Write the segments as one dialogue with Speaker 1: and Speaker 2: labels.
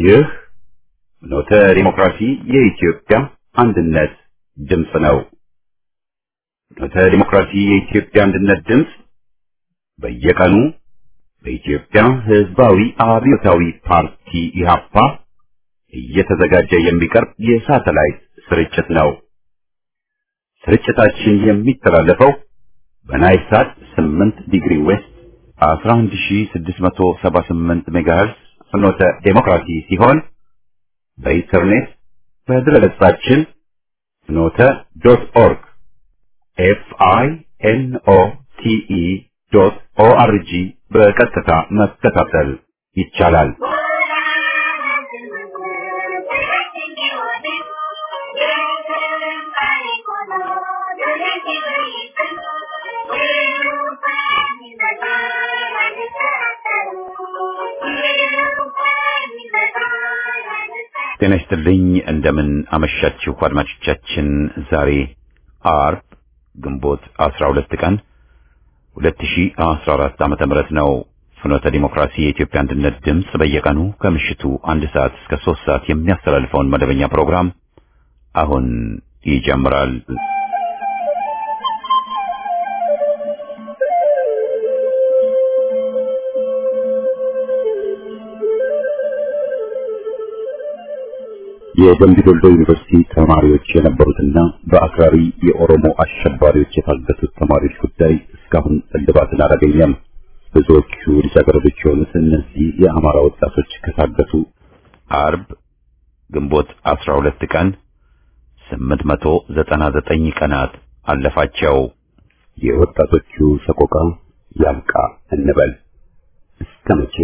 Speaker 1: ይህ ኖተ ዲሞክራሲ የኢትዮጵያ አንድነት ድምፅ ነው። ኖተ ዲሞክራሲ የኢትዮጵያ አንድነት ድምፅ በየቀኑ በኢትዮጵያ ሕዝባዊ አብዮታዊ ፓርቲ ኢህአፓ እየተዘጋጀ የሚቀርብ የሳተላይት ስርጭት ነው። ስርጭታችን የሚተላለፈው በናይል ሳት 8 ዲግሪ ዌስት 11678 ሜጋሄርስ ፍኖተ ዴሞክራሲ ሲሆን በኢንተርኔት በድረገጻችን ፍኖተ ዶት ኦርግ ኤፍ አይ ኤን ኦ ቲ ኢ ዶት ኦ አር ጂ በቀጥታ መከታተል ይቻላል። ጤና ይስጥልኝ። እንደምን አመሻችሁ አድማጮቻችን። ዛሬ አርብ ግንቦት 12 ቀን 2014 ዓመተ ምህረት ነው። ፍኖተ ዲሞክራሲ የኢትዮጵያ አንድነት ድምፅ በየቀኑ ከምሽቱ አንድ ሰዓት እስከ ሶስት ሰዓት የሚያስተላልፈውን መደበኛ ፕሮግራም አሁን ይጀምራል። የደምቢ ዶሎ ዩኒቨርሲቲ ተማሪዎች የነበሩትና በአክራሪ የኦሮሞ አሸባሪዎች የታገቱት ተማሪዎች ጉዳይ እስካሁን እልባትን አላገኘም። ብዙዎቹ ልጃገረዶች የሆኑት እነዚህ የአማራ ወጣቶች ከታገቱ አርብ ግንቦት 12 ቀን 899 ቀናት አለፋቸው። የወጣቶቹ ሰቆቃ ያብቃ እንበል እስከ መቼ?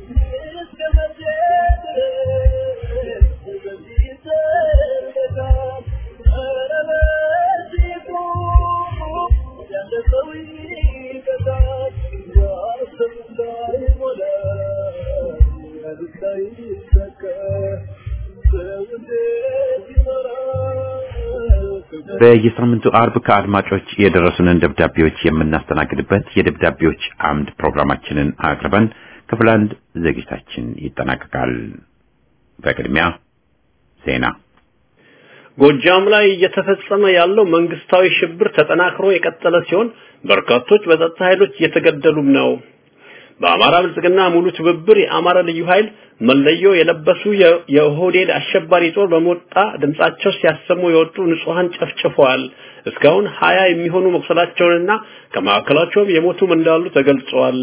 Speaker 1: በየሳምንቱ አርብ ከአድማጮች የደረሱንን ደብዳቤዎች የምናስተናግድበት የደብዳቤዎች አምድ ፕሮግራማችንን አቅርበን ክፍል አንድ ዝግጅታችን ይጠናቀቃል። በቅድሚያ ዜና።
Speaker 2: ጎጃም ላይ እየተፈጸመ ያለው መንግስታዊ ሽብር ተጠናክሮ የቀጠለ ሲሆን በርካቶች በጸጥታ ኃይሎች እየተገደሉም ነው። በአማራ ብልጽግና ሙሉ ትብብር የአማራ ልዩ ኃይል መለዮ የለበሱ የኦህዴድ አሸባሪ ጦር በሞጣ ድምጻቸው ሲያሰሙ የወጡ ንጹሃን ጨፍጭፈዋል። እስካሁን ሀያ የሚሆኑ መቁሰላቸውንና ከማዕከላቸውም የሞቱም እንዳሉ ተገልጿል።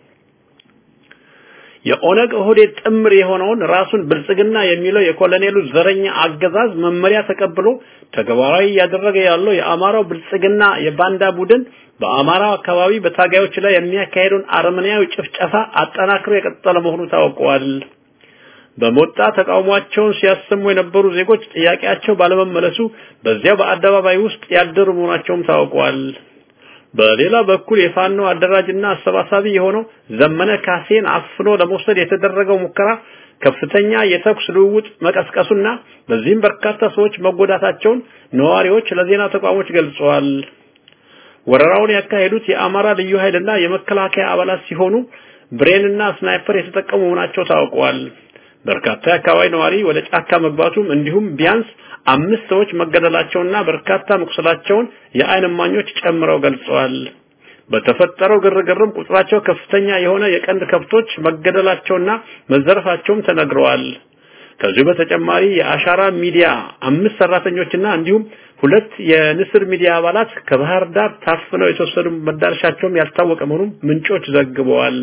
Speaker 2: የኦነግ ኦህዴድ ጥምር የሆነውን ራሱን ብልጽግና የሚለው የኮሎኔሉ ዘረኛ አገዛዝ መመሪያ ተቀብሎ ተግባራዊ እያደረገ ያለው የአማራው ብልጽግና የባንዳ ቡድን በአማራው አካባቢ በታጋዮች ላይ የሚያካሄደውን አረመኔያዊ ጭፍጨፋ አጠናክሮ የቀጠለ መሆኑ ታውቋል። በሞጣ ተቃውሟቸውን ሲያሰሙ የነበሩ ዜጎች ጥያቄያቸው ባለመመለሱ በዚያው በአደባባይ ውስጥ ያደሩ መሆናቸውም ታውቋል። በሌላ በኩል የፋኖ አደራጅና አሰባሳቢ የሆነው ዘመነ ካሴን አፍኖ ለመውሰድ የተደረገው ሙከራ ከፍተኛ የተኩስ ልውውጥ መቀስቀሱና በዚህም በርካታ ሰዎች መጎዳታቸውን ነዋሪዎች ለዜና ተቋሞች ገልጸዋል። ወረራውን ያካሄዱት የአማራ ልዩ ኃይልና የመከላከያ አባላት ሲሆኑ ብሬንና ስናይፐር የተጠቀሙ መሆናቸው ታውቋል። በርካታ የአካባቢ ነዋሪ ወደ ጫካ መግባቱም እንዲሁም ቢያንስ አምስት ሰዎች መገደላቸውና በርካታ መቁሰላቸውን የዓይን እማኞች ጨምረው ገልጸዋል። በተፈጠረው ግርግርም ቁጥራቸው ከፍተኛ የሆነ የቀንድ ከብቶች መገደላቸውና መዘረፋቸውም ተነግረዋል። ከዚሁ በተጨማሪ የአሻራ ሚዲያ አምስት ሰራተኞችና እንዲሁም ሁለት የንስር ሚዲያ አባላት ከባህር ዳር ታፍነው የተወሰዱ መዳረሻቸውም ያልታወቀ መሆኑን ምንጮች ዘግበዋል።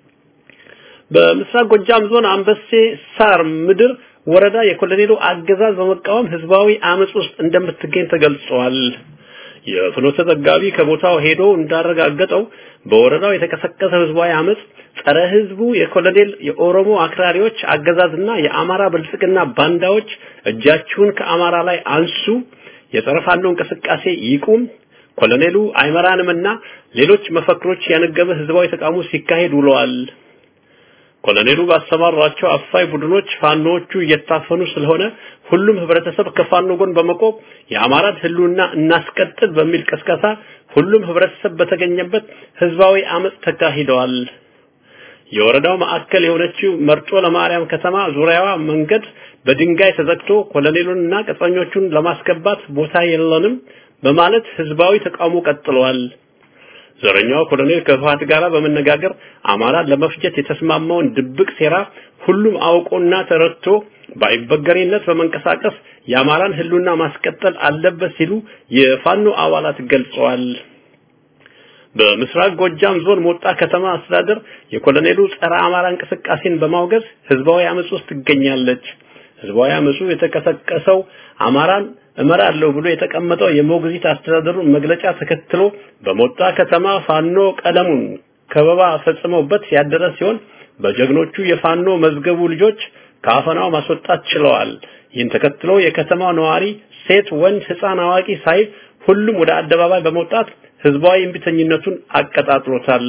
Speaker 2: በምስራቅ ጎጃም ዞን አንበሴ ሳር ምድር ወረዳ የኮሎኔሉ አገዛዝ በመቃወም ህዝባዊ አመጽ ውስጥ እንደምትገኝ ተገልጿል። የፍኖተ ዘጋቢ ከቦታው ሄዶ እንዳረጋገጠው በወረዳው የተቀሰቀሰ ህዝባዊ አመጽ ጸረ ህዝቡ የኮሎኔል የኦሮሞ አክራሪዎች አገዛዝና የአማራ ብልጽግና ባንዳዎች እጃችሁን ከአማራ ላይ አንሱ፣ የጸረ ፋኖ እንቅስቃሴ ይቁም፣ ኮሎኔሉ አይመራንምና ሌሎች መፈክሮች ያነገበ ህዝባዊ ተቃውሞ ሲካሄድ ውለዋል። ኮሎኔሉ ባሰማራቸው አፋይ ቡድኖች ፋኖዎቹ እየታፈኑ ስለሆነ ሁሉም ህብረተሰብ ከፋኖ ጎን በመቆም የአማራን ህልውና እናስቀጥል በሚል ቀስቀሳ ሁሉም ህብረተሰብ በተገኘበት ህዝባዊ አመጽ ተካሂደዋል። የወረዳው ማዕከል የሆነችው መርጦ ለማርያም ከተማ ዙሪያዋ መንገድ በድንጋይ ተዘግቶ ኮሎኔሉንና ቅጥረኞቹን ለማስገባት ቦታ የለንም በማለት ህዝባዊ ተቃውሞ ቀጥለዋል። ዘረኛው ኮሎኔል ከህወሓት ጋር በመነጋገር አማራን ለመፍጀት የተስማማውን ድብቅ ሴራ ሁሉም አውቆና ተረድቶ በአይበገሬነት በመንቀሳቀስ የአማራን ህልውና ማስቀጠል አለበት ሲሉ የፋኖ አባላት ገልጸዋል። በምስራቅ ጎጃም ዞን ሞጣ ከተማ አስተዳደር የኮሎኔሉ ጸረ አማራ እንቅስቃሴን በማውገዝ ህዝባዊ አመጽ ውስጥ ትገኛለች። ህዝባዊ አመጹ የተቀሰቀሰው አማራን እመራለሁ ብሎ የተቀመጠው የሞግዚት አስተዳደሩን መግለጫ ተከትሎ በሞጣ ከተማ ፋኖ ቀለሙን ከበባ ፈጽመውበት ያደረ ሲሆን በጀግኖቹ የፋኖ መዝገቡ ልጆች ከአፈናው ማስወጣት ችለዋል። ይህን ተከትሎ የከተማው ነዋሪ ሴት፣ ወንድ፣ ህፃን፣ አዋቂ ሳይል ሁሉም ወደ አደባባይ በመውጣት ህዝባዊ እምቢተኝነቱን አቀጣጥሎታል።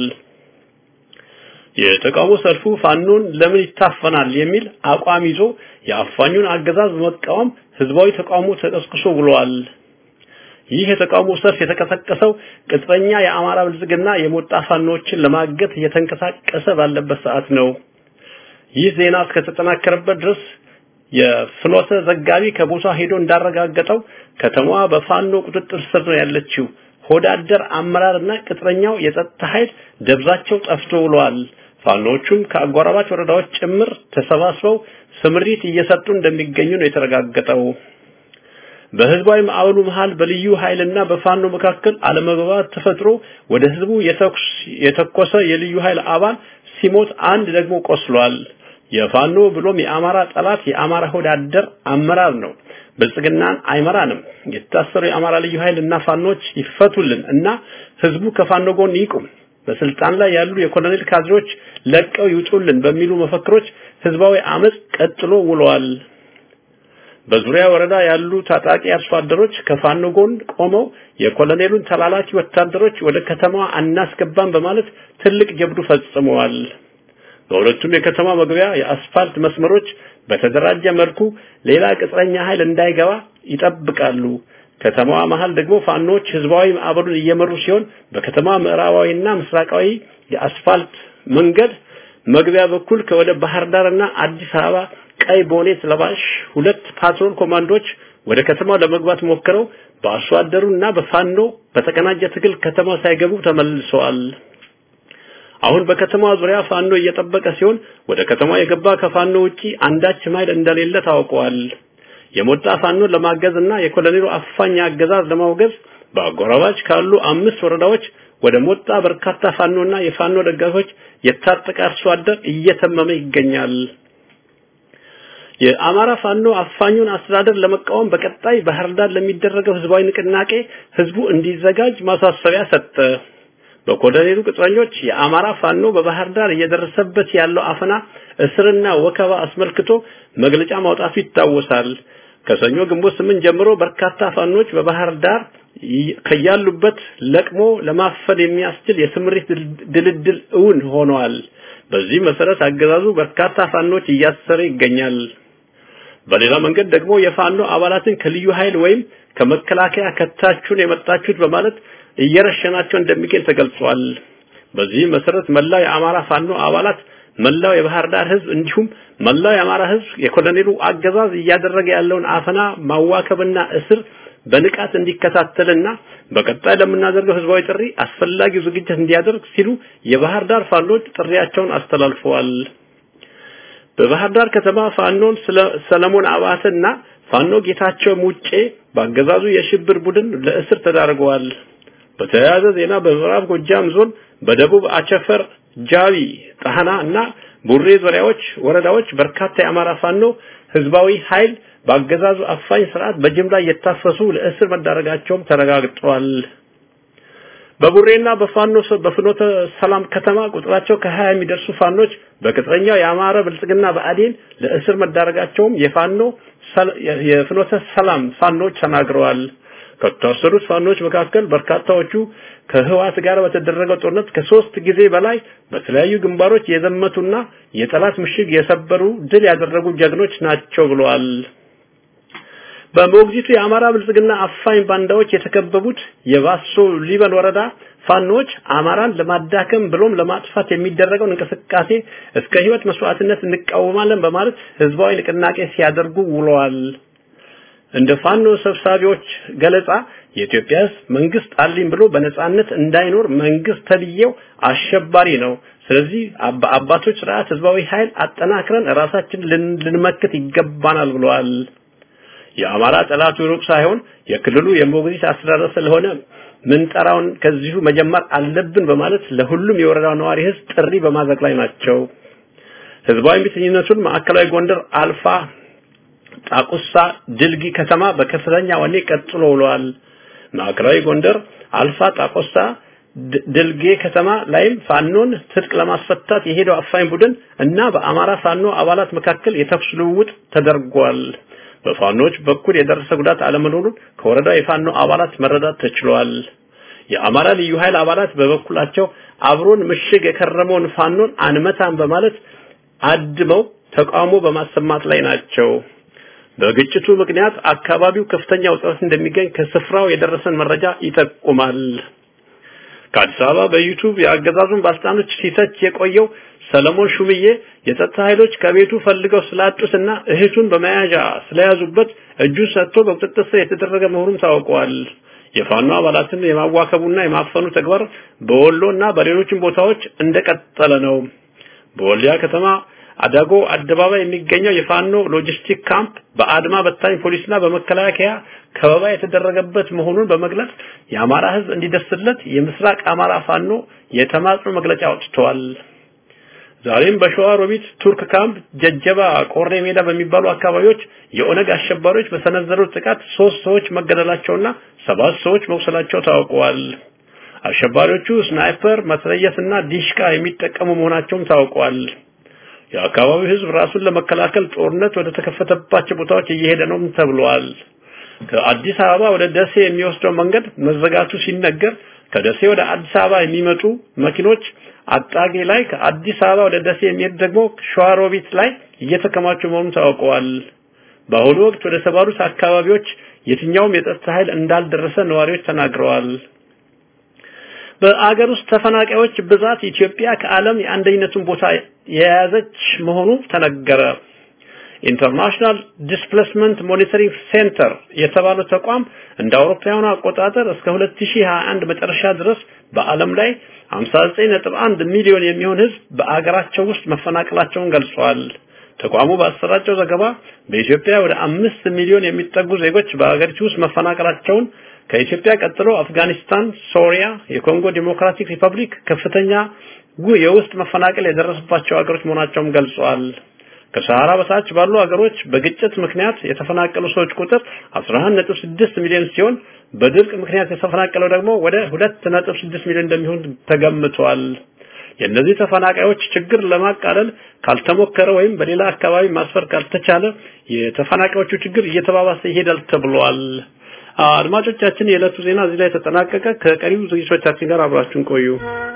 Speaker 2: የተቃውሞ ሰልፉ ፋኖን ለምን ይታፈናል የሚል አቋም ይዞ የአፋኙን አገዛዝ በመቃወም ህዝባዊ ተቃውሞ ተቀስቅሶ ብለዋል። ይህ የተቃውሞ ሰልፍ የተቀሰቀሰው ቅጥረኛ የአማራ ብልጽግና የሞጣ ፋኖችን ለማገት እየተንቀሳቀሰ ባለበት ሰዓት ነው። ይህ ዜና እስከተጠናከረበት ድረስ የፍኖተ ዘጋቢ ከቦታ ሄዶ እንዳረጋገጠው ከተማዋ በፋኖ ቁጥጥር ስር ነው ያለችው። ሆዳደር አመራርና ቅጥረኛው የጸጥታ ኃይል ደብዛቸው ጠፍቶ ውለዋል። ፋኖቹም ከአጎራባች ወረዳዎች ጭምር ተሰባስበው ስምሪት እየሰጡ እንደሚገኙ ነው የተረጋገጠው። በህዝባዊ ማዕበሉ መሃል በልዩ ኃይልና በፋኖ መካከል አለመግባባት ተፈጥሮ ወደ ህዝቡ የተኮሰ የልዩ ኃይል አባል ሲሞት አንድ ደግሞ ቆስሏል። የፋኖ ብሎም የአማራ ጠላት የአማራ ሆዳደር አመራር ነው። ብልጽግናን አይመራንም። የታሰሩ የአማራ ልዩ ኃይል እና ፋኖች ይፈቱልን እና ህዝቡ ከፋኖ ጎን ይቁም። በስልጣን ላይ ያሉ የኮሎኔል ካድሬዎች ለቀው ይውጡልን በሚሉ መፈክሮች ህዝባዊ አመጽ ቀጥሎ ውለዋል። በዙሪያ ወረዳ ያሉ ታጣቂ አርሶ አደሮች ከፋኖ ጎን ቆመው የኮሎኔሉን ተላላኪ ወታደሮች ወደ ከተማዋ አናስገባም በማለት ትልቅ ጀብዱ ፈጽመዋል። በሁለቱም የከተማ መግቢያ የአስፋልት መስመሮች በተደራጀ መልኩ ሌላ ቅጥረኛ ኃይል እንዳይገባ ይጠብቃሉ። ከተማዋ መሃል ደግሞ ፋኖች ህዝባዊ ማዕበሉን እየመሩ ሲሆን በከተማ ምዕራባዊና ምስራቃዊ የአስፋልት መንገድ መግቢያ በኩል ከወደ ባህር ዳርና አዲስ አበባ ቀይ ቦኔት ለባሽ ሁለት ፓትሮል ኮማንዶች ወደ ከተማው ለመግባት ሞክረው በአርሶ አደሩና በፋኖ በተቀናጀ ትግል ከተማ ሳይገቡ ተመልሰዋል። አሁን በከተማዋ ዙሪያ ፋኖ እየጠበቀ ሲሆን ወደ ከተማው የገባ ከፋኖ ውጪ አንዳች ኃይል እንደሌለ ታውቀዋል። የሞጣ ፋኖን ለማገዝ እና የኮሎኔሉ አፋኝ አገዛዝ ለማውገዝ በአጎራባች ካሉ አምስት ወረዳዎች ወደ ሞጣ በርካታ ፋኖና የፋኖ ደጋፊዎች የታጠቀ አርሶ አደር እየተመመ ይገኛል። የአማራ ፋኖ አፋኙን አስተዳደር ለመቃወም በቀጣይ ባህር ዳር ለሚደረገው ህዝባዊ ንቅናቄ ህዝቡ እንዲዘጋጅ ማሳሰቢያ ሰጠ። በኮሎኔሉ ቅጥረኞች የአማራ ፋኖ በባህር ዳር እየደረሰበት ያለው አፈና፣ እስርና ወከባ አስመልክቶ መግለጫ ማውጣቱ ይታወሳል። ከሰኞ ግንቦት ስምንት ጀምሮ በርካታ ፋኖች በባህር ዳር ከያሉበት ለቅሞ ለማፈን የሚያስችል የስምሪት ድልድል እውን ሆነዋል። በዚህ መሰረት አገዛዙ በርካታ ፋኖች እያሰረ ይገኛል። በሌላ መንገድ ደግሞ የፋኖ አባላትን ከልዩ ኃይል ወይም ከመከላከያ ከታችሁን የመጣችሁት በማለት እየረሸናቸው እንደሚገኝ ተገልጿል። በዚህ መሰረት መላው የአማራ ፋኖ አባላት መላው የባህር ዳር ህዝብ እንዲሁም መላው የአማራ ህዝብ የኮሎኔሉ አገዛዝ እያደረገ ያለውን አፈና ማዋከብና እስር በንቃት እንዲከታተልና በቀጣይ ለምናደርገው ህዝባዊ ጥሪ አስፈላጊው ዝግጅት እንዲያደርግ ሲሉ የባህር ዳር ፋኖች ጥሪያቸውን አስተላልፈዋል። በባህር ዳር ከተማ ፋኖን ሰለሞን አባተና ፋኖ ጌታቸው ሙጬ በአገዛዙ የሽብር ቡድን ለእስር ተዳርገዋል። በተያያዘ ዜና በምዕራብ ጎጃም ዞን በደቡብ አቸፈር፣ ጃቢ፣ ጣህና እና ቡሬ ዙሪያዎች ወረዳዎች በርካታ የአማራ ፋኖ ህዝባዊ ኃይል በአገዛዙ አፋኝ ስርዓት በጅምላ እየታፈሱ ለእስር መዳረጋቸውም ተረጋግጧል። በቡሬና በፋኖ በፍኖተ ሰላም ከተማ ቁጥራቸው ከ20 የሚደርሱ ፋኖች በቅጥረኛው የአማራ ብልጽግና በአዴን ለእስር መዳረጋቸውም የፋኖ የፍኖተ ሰላም ፋኖች ተናግረዋል። ከታሰሩት ፋኖች መካከል በርካታዎቹ ከህዋት ጋር በተደረገው ጦርነት ከሶስት ጊዜ በላይ በተለያዩ ግንባሮች የዘመቱና የጠላት ምሽግ የሰበሩ ድል ያደረጉ ጀግኖች ናቸው ብለዋል። በሞግዚቱ የአማራ ብልጽግና አፋኝ ባንዳዎች የተከበቡት የባሶ ሊበን ወረዳ ፋኖች አማራን ለማዳከም ብሎም ለማጥፋት የሚደረገውን እንቅስቃሴ እስከ ህይወት መስዋዕትነት እንቃወማለን በማለት ህዝባዊ ንቅናቄ ሲያደርጉ ውለዋል። እንደ ፋኖ ሰብሳቢዎች ገለጻ የኢትዮጵያ ህዝብ መንግስት አለኝ ብሎ በነጻነት እንዳይኖር መንግስት ተብዬው አሸባሪ ነው። ስለዚህ አባቶች ስርዓት ህዝባዊ ኃይል አጠናክረን ራሳችን ልንመክት ይገባናል ብለዋል። የአማራ ጠላቱ ሩቅ ሳይሆን የክልሉ የሞግዚት አስተዳደር ስለሆነ ምንጠራውን ከዚሁ መጀመር አለብን በማለት ለሁሉም የወረዳው ነዋሪ ህዝብ ጥሪ በማድረግ ላይ ናቸው። ህዝባዊ እምቢተኝነቱን ማዕከላዊ ጎንደር አልፋ ጣቁሳ ድልጊ ከተማ በከፍተኛ ወኔ ቀጥሎ ውለዋል። ማዕከላዊ ጎንደር አልፋ ጣቆሳ ድልጌ ከተማ ላይም ፋኖን ትጥቅ ለማስፈታት የሄደው አፋኝ ቡድን እና በአማራ ፋኖ አባላት መካከል የተኩስ ልውውጥ ተደርጓል። በፋኖች በኩል የደረሰ ጉዳት አለመኖሩን ከወረዳው የፋኖ አባላት መረዳት ተችሏል። የአማራ ልዩ ኃይል አባላት በበኩላቸው አብሮን ምሽግ የከረመውን ፋኖን አንመታም በማለት አድመው ተቃውሞ በማሰማት ላይ ናቸው። በግጭቱ ምክንያት አካባቢው ከፍተኛ ውጥረት እንደሚገኝ ከስፍራው የደረሰን መረጃ ይጠቁማል። ከአዲስ አበባ በዩቲዩብ የአገዛዙን ባለስልጣኖች ሲተች የቆየው ሰለሞን ሹምዬ የጸጥታ ኃይሎች ከቤቱ ፈልገው ስላጡትና እህቱን በመያዣ ስለያዙበት እጁን ሰጥቶ በቁጥጥር ስር የተደረገ መሆኑን ታውቋል። የፋኖ አባላትን የማዋከቡና የማፈኑ ተግባር በወሎና በሌሎችም ቦታዎች እንደቀጠለ ነው። በወልዲያ ከተማ አዳጎ አደባባይ የሚገኘው የፋኖ ሎጂስቲክ ካምፕ በአድማ በታኝ ፖሊስና በመከላከያ ከበባ የተደረገበት መሆኑን በመግለጽ የአማራ ሕዝብ እንዲደርስለት የምስራቅ አማራ ፋኖ የተማጽኖ መግለጫ አውጥተዋል። ዛሬም በሸዋ ሮቢት ቱርክ ካምፕ፣ ጀጀባ፣ ቆሬ ሜዳ በሚባሉ አካባቢዎች የኦነግ አሸባሪዎች በሰነዘሩት ጥቃት ሶስት ሰዎች መገደላቸውና ሰባት ሰዎች መቁሰላቸው ታውቀዋል። አሸባሪዎቹ ስናይፐር፣ መትረየስና ዲሽቃ የሚጠቀሙ መሆናቸውም ታውቋል። የአካባቢው ህዝብ ራሱን ለመከላከል ጦርነት ወደ ተከፈተባቸው ቦታዎች እየሄደ ነው ተብሏል። ከአዲስ አበባ ወደ ደሴ የሚወስደው መንገድ መዘጋቱ ሲነገር ከደሴ ወደ አዲስ አበባ የሚመጡ መኪኖች አጣጌ ላይ ከአዲስ አበባ ወደ ደሴ የሚሄድ ደግሞ ሸዋሮቢት ላይ እየተከማቹ መሆኑን ታውቀዋል። በአሁኑ ወቅት ወደ ተባሉት አካባቢዎች የትኛውም የጸጥታ ኃይል እንዳልደረሰ ነዋሪዎች ተናግረዋል። በአገር ውስጥ ተፈናቃዮች ብዛት ኢትዮጵያ ከዓለም የአንደኝነቱን ቦታ የያዘች መሆኑ ተነገረ። ኢንተርናሽናል ዲስፕሌስመንት ሞኒተሪንግ ሴንተር የተባለው ተቋም እንደ አውሮፓውያኑ አቆጣጠር እስከ 2021 መጨረሻ ድረስ በዓለም ላይ 59.1 ሚሊዮን የሚሆን ህዝብ በአገራቸው ውስጥ መፈናቀላቸውን ገልጿል። ተቋሙ ባሰራጨው ዘገባ በኢትዮጵያ ወደ አምስት ሚሊዮን የሚጠጉ ዜጎች በአገሪቱ ውስጥ መፈናቀላቸውን ከኢትዮጵያ ቀጥሎ አፍጋኒስታን፣ ሶሪያ፣ የኮንጎ ዲሞክራቲክ ሪፐብሊክ ከፍተኛ የውስጥ መፈናቀል የደረሰባቸው ሀገሮች መሆናቸውን ገልጿል። ከሰሃራ በታች ባሉ ሀገሮች በግጭት ምክንያት የተፈናቀሉ ሰዎች ቁጥር 11.6 ሚሊዮን ሲሆን በድርቅ ምክንያት የተፈናቀለው ደግሞ ወደ 2.6 ሚሊዮን እንደሚሆን ተገምቷል። የእነዚህ ተፈናቃዮች ችግር ለማቃለል ካልተሞከረ ወይም በሌላ አካባቢ ማስፈር ካልተቻለ የተፈናቃዮቹ ችግር እየተባባሰ ይሄዳል ተብሏል። አድማጮቻችን፣ የዕለቱ ዜና እዚህ ላይ ተጠናቀቀ። ከቀሪው ዝግጅቶቻችን ጋር አብራችሁን ቆዩ።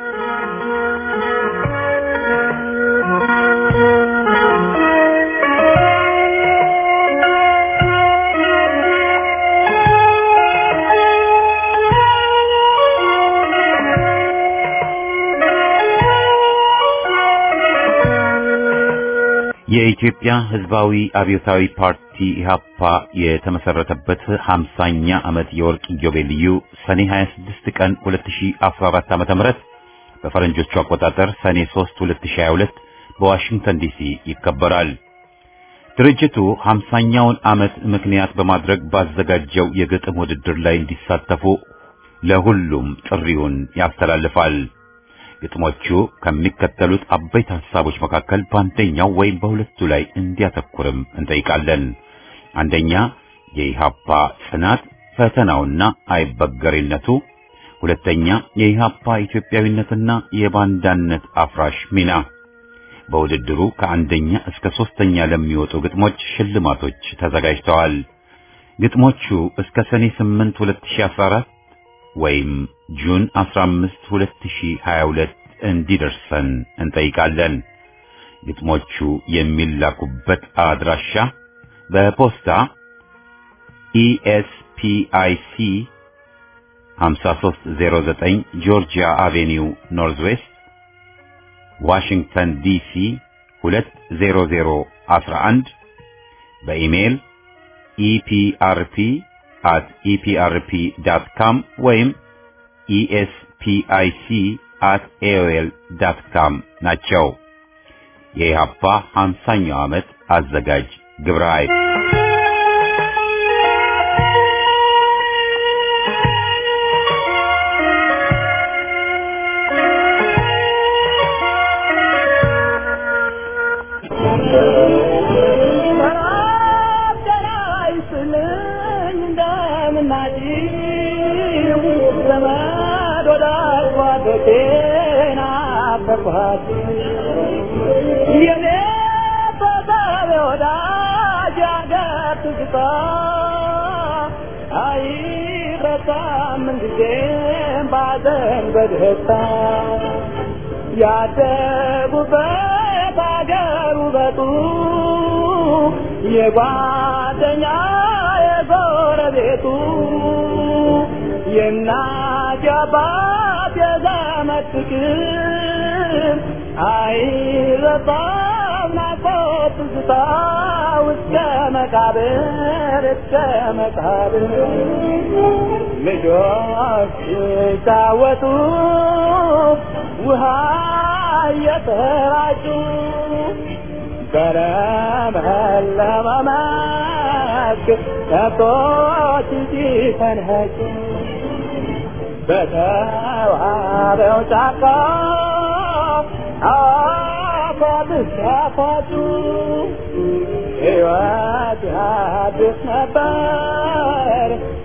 Speaker 1: የኢትዮጵያ ሕዝባዊ አብዮታዊ ፓርቲ ኢህአፓ የተመሰረተበት 50ኛ ዓመት የወርቅ ኢዮቤልዩ ሰኔ 26 ቀን 2014 ዓ.ም በፈረንጆቹ አቆጣጠር ሰኔ 3 2022 በዋሽንግተን ዲሲ ይከበራል። ድርጅቱ 50ኛውን ዓመት ምክንያት በማድረግ ባዘጋጀው የግጥም ውድድር ላይ እንዲሳተፉ ለሁሉም ጥሪውን ያስተላልፋል። ግጥሞቹ ከሚከተሉት አበይት ሐሳቦች መካከል በአንደኛው ወይም በሁለቱ ላይ እንዲያተኩርም እንጠይቃለን። አንደኛ የኢሃፓ ጽናት ፈተናውና አይበገሬነቱ፣ ሁለተኛ የኢሃፓ ኢትዮጵያዊነትና የባንዳነት አፍራሽ ሚና። በውድድሩ ከአንደኛ እስከ ሶስተኛ ለሚወጡ ግጥሞች ሽልማቶች ተዘጋጅተዋል። ግጥሞቹ እስከ ሰኔ 8 2014 ወይም ጁን 15 2022 እንዲደርሰን እንጠይቃለን። ግጥሞቹ የሚላኩበት አድራሻ በፖስታ ኢኤስፒአይሲ 5309 ጆርጂያ አቬኒው ኖርዝ ዌስት ዋሽንግተን ዲሲ 20011 በኢሜይል ኢፒአርፒ at eprp.com ወይም espic at aol.com ናቸው። የኢህአፓ 50ኛው ዓመት አዘጋጅ ግብረ ኃይል
Speaker 3: በደስታ ያደጉበት አገር ውበቱ የጓደኛ የጎረቤቱ የእናት የአባት የዘመድ ፍቅር አይረሳም ናፍቆት ትዝታ እስከ መቃብር እስከ መቃብር ልጆች ሲጫወቱ ውሃ እየተራጩ በለመለመ መስክ ከብቶች ሲፈንኸጩ በተዋበው ጫካ አፏት ሲያፏጩ ሕይወት አዲስ ነበር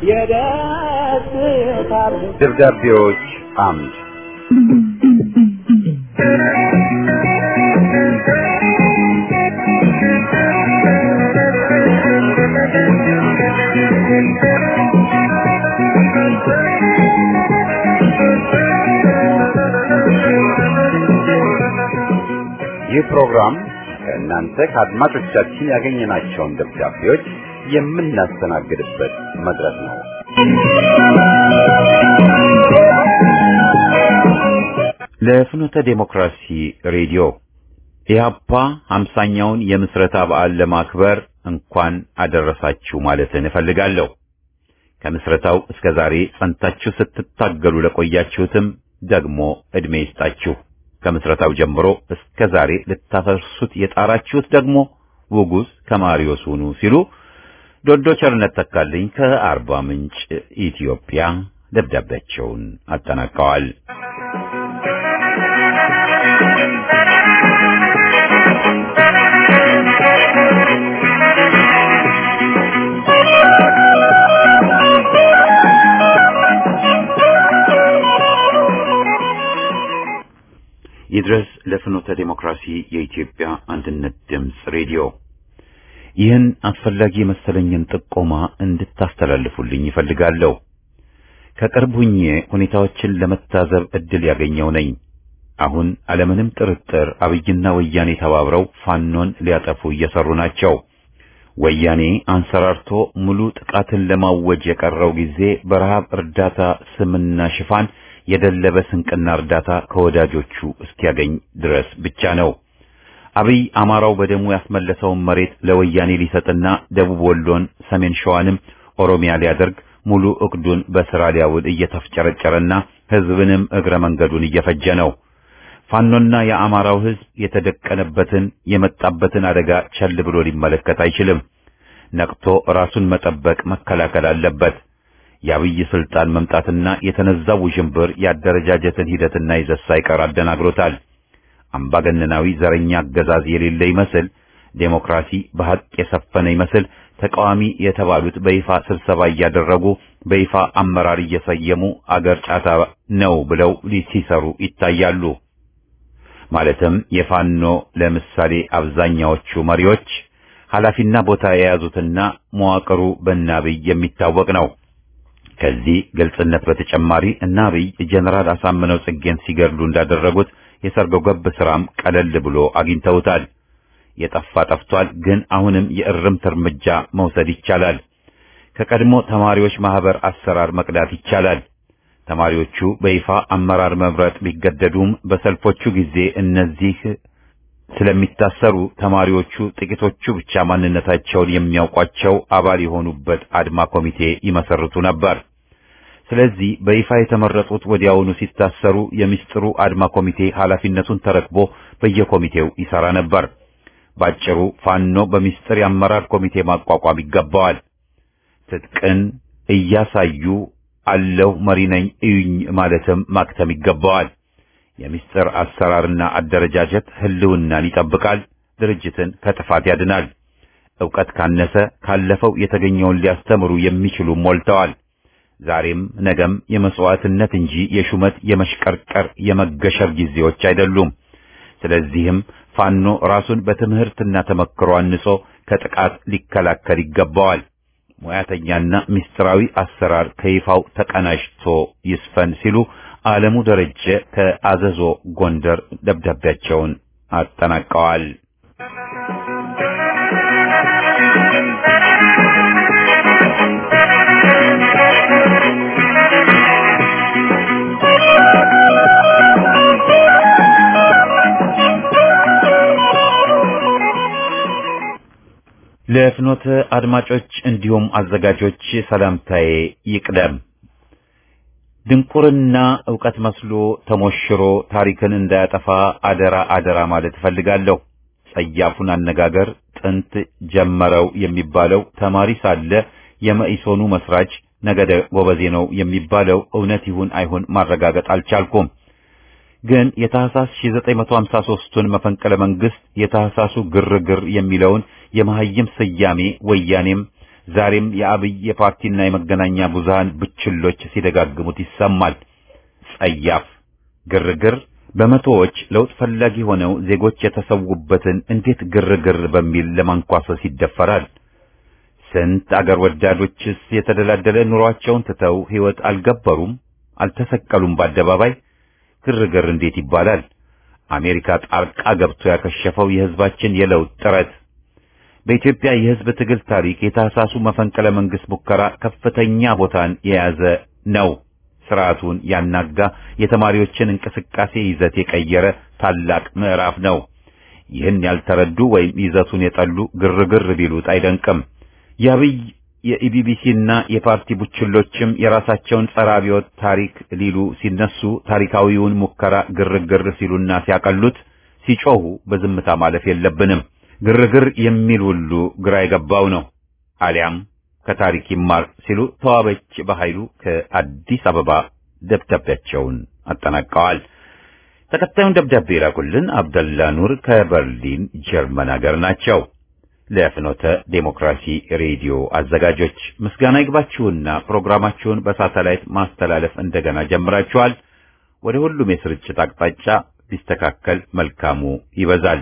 Speaker 3: የደስታ
Speaker 1: ደብዳቤዎች አምድ ይህ ፕሮግራም ከእናንተ ከአድማጮቻችን ያገኘናቸውን ደብዳቤዎች የምናስተናግድበት መድረክ ነው። ለፍኖተ ዴሞክራሲ ሬዲዮ ኢህአፓ ሀምሳኛውን የምስረታ በዓል ለማክበር እንኳን አደረሳችሁ ማለትን እፈልጋለሁ። ከምስረታው እስከ ዛሬ ጸንታችሁ ስትታገሉ ለቆያችሁትም ደግሞ ዕድሜ ይስጣችሁ። ከምስረታው ጀምሮ እስከ ዛሬ ልታፈርሱት የጣራችሁት ደግሞ ውጉዝ ከማሪዮስ ሁኑ ሲሉ ዶዶ ቸርነት ተካልኝ ከአርባ ምንጭ ኢትዮጵያ ደብዳቤያቸውን አጠናቀዋል። ይድረስ ለፍኖተ ዴሞክራሲ የኢትዮጵያ አንድነት ድምፅ ሬዲዮ ይህን አስፈላጊ የመሰለኝን ጥቆማ እንድታስተላልፉልኝ ይፈልጋለሁ። ከቅርብ ሁኜ ሁኔታዎችን ለመታዘብ ዕድል ያገኘው ነኝ። አሁን አለምንም ጥርጥር አብይና ወያኔ ተባብረው ፋኖን ሊያጠፉ እየሰሩ ናቸው። ወያኔ አንሰራርቶ ሙሉ ጥቃትን ለማወጅ የቀረው ጊዜ በረሃብ እርዳታ ስምና ሽፋን የደለበ ስንቅና እርዳታ ከወዳጆቹ እስኪያገኝ ድረስ ብቻ ነው። አብይ አማራው በደሙ ያስመለሰውን መሬት ለወያኔ ሊሰጥና ደቡብ ወሎን፣ ሰሜን ሸዋንም ኦሮሚያ ሊያደርግ ሙሉ እቅዱን በስራ ሊያውል እየተፍጨረጨረና ህዝብንም እግረ መንገዱን እየፈጀ ነው። ፋኖና የአማራው ህዝብ የተደቀነበትን የመጣበትን አደጋ ቸል ብሎ ሊመለከት አይችልም። ነቅቶ ራሱን መጠበቅ መከላከል አለበት። የአብይ ስልጣን መምጣትና የተነዛው ውዥንብር የአደረጃጀትን ሂደትና ይዘት ሳይቀር አደናግሮታል። አምባገነናዊ ዘረኛ አገዛዝ የሌለ ይመስል ዴሞክራሲ በሐቅ የሰፈነ ይመስል ተቃዋሚ የተባሉት በይፋ ስብሰባ እያደረጉ በይፋ አመራር እየሰየሙ አገር ጫታ ነው ብለው ሲሰሩ ይታያሉ። ማለትም የፋኖ ለምሳሌ አብዛኛዎቹ መሪዎች ኃላፊና ቦታ የያዙትና መዋቅሩ በናብይ የሚታወቅ ነው። ከዚህ ግልጽነት በተጨማሪ እና አብይ ጀነራል አሳምነው ጽጌን ሲገድሉ እንዳደረጉት የሰርጎ ገብ ስራም ቀለል ብሎ አግኝተውታል። የጠፋ ጠፍቷል፣ ግን አሁንም የእርምት እርምጃ መውሰድ ይቻላል። ከቀድሞ ተማሪዎች ማህበር አሰራር መቅዳት ይቻላል። ተማሪዎቹ በይፋ አመራር መምረጥ ቢገደዱም በሰልፎቹ ጊዜ እነዚህ ስለሚታሰሩ ተማሪዎቹ ጥቂቶቹ ብቻ ማንነታቸውን የሚያውቋቸው አባል የሆኑበት አድማ ኮሚቴ ይመሰርቱ ነበር። ስለዚህ በይፋ የተመረጡት ወዲያውኑ ሲታሰሩ የሚስጥሩ አድማ ኮሚቴ ኃላፊነቱን ተረክቦ በየኮሚቴው ይሰራ ነበር። ባጭሩ ፋኖ በሚስጥር የአመራር ኮሚቴ ማቋቋም ይገባዋል። ትጥቅን እያሳዩ አለሁ መሪ ነኝ እዩኝ ማለትም ማክተም ይገባዋል። የሚስጥር አሰራርና አደረጃጀት ህልውናን ይጠብቃል፣ ድርጅትን ከጥፋት ያድናል። ዕውቀት ካነሰ ካለፈው የተገኘውን ሊያስተምሩ የሚችሉ ሞልተዋል። ዛሬም ነገም የመስዋዕትነት እንጂ የሹመት የመሽቀርቀር የመገሸር ጊዜዎች አይደሉም። ስለዚህም ፋኖ ራሱን በትምህርትና ተመክሮ አንጾ ከጥቃት ሊከላከል ይገባዋል። ሙያተኛና ምስጢራዊ አሰራር ከይፋው ተቀናጅቶ ይስፈን ሲሉ ዓለሙ ደረጀ ከአዘዞ ጎንደር ደብዳቤያቸውን አጠናቀዋል። ለፍኖተ አድማጮች እንዲሁም አዘጋጆች ሰላምታዬ ይቅደም። ድንቁርና ዕውቀት መስሎ ተሞሽሮ ታሪክን እንዳያጠፋ አደራ አደራ ማለት እፈልጋለሁ። ጸያፉን አነጋገር ጥንት ጀመረው የሚባለው ተማሪ ሳለ የመኢሶኑ መስራች ነገደ ጎበዜ ነው የሚባለው እውነት ይሁን አይሁን ማረጋገጥ አልቻልኩም። ግን የታህሳስ 1953ቱን መፈንቅለ መንግስት የታህሳሱ ግርግር የሚለውን የመሐይም ስያሜ ወያኔም ዛሬም የአብይ የፓርቲና የመገናኛ ብዙሃን ብችሎች ሲደጋግሙት ይሰማል። ጸያፍ ግርግር በመቶዎች ለውጥ ፈላጊ ሆነው ዜጎች የተሰዉበትን እንዴት ግርግር በሚል ለማንኳሰስ ይደፈራል? ስንት አገር ወዳዶችስ የተደላደለ ኑሯቸውን ትተው ሕይወት አልገበሩም? አልተሰቀሉም በአደባባይ? ግርግር እንዴት ይባላል? አሜሪካ ጣልቃ ገብቶ ያከሸፈው የሕዝባችን የለውጥ ጥረት በኢትዮጵያ የሕዝብ ትግል ታሪክ የታህሳሱ መፈንቅለ መንግስት ሙከራ ከፍተኛ ቦታን የያዘ ነው። ስርዓቱን ያናጋ የተማሪዎችን እንቅስቃሴ ይዘት የቀየረ ታላቅ ምዕራፍ ነው። ይህን ያልተረዱ ወይም ይዘቱን የጠሉ ግርግር ቢሉት አይደንቅም። የአብይ የኢቢቢሲና የፓርቲ ቡችሎችም የራሳቸውን ጸረ አብዮት ታሪክ ሊሉ ሲነሱ ታሪካዊውን ሙከራ ግርግር ሲሉና ሲያቀሉት ሲጮሁ በዝምታ ማለፍ የለብንም። ግርግር የሚል ሁሉ ግራ የገባው ነው። አሊያም ከታሪክ ይማር ሲሉ ተዋበች በኃይሉ ከአዲስ አበባ ደብዳቤያቸውን አጠናቀዋል። ተከታዩን ደብዳቤ የላኩልን አብደላ ኑር ከበርሊን ጀርመን ሀገር ናቸው። ለፍኖተ ዴሞክራሲ ሬዲዮ አዘጋጆች ምስጋና ይግባችሁና ፕሮግራማችሁን በሳተላይት ማስተላለፍ እንደገና ጀምራችኋል። ወደ ሁሉም የስርጭት አቅጣጫ ቢስተካከል መልካሙ ይበዛል።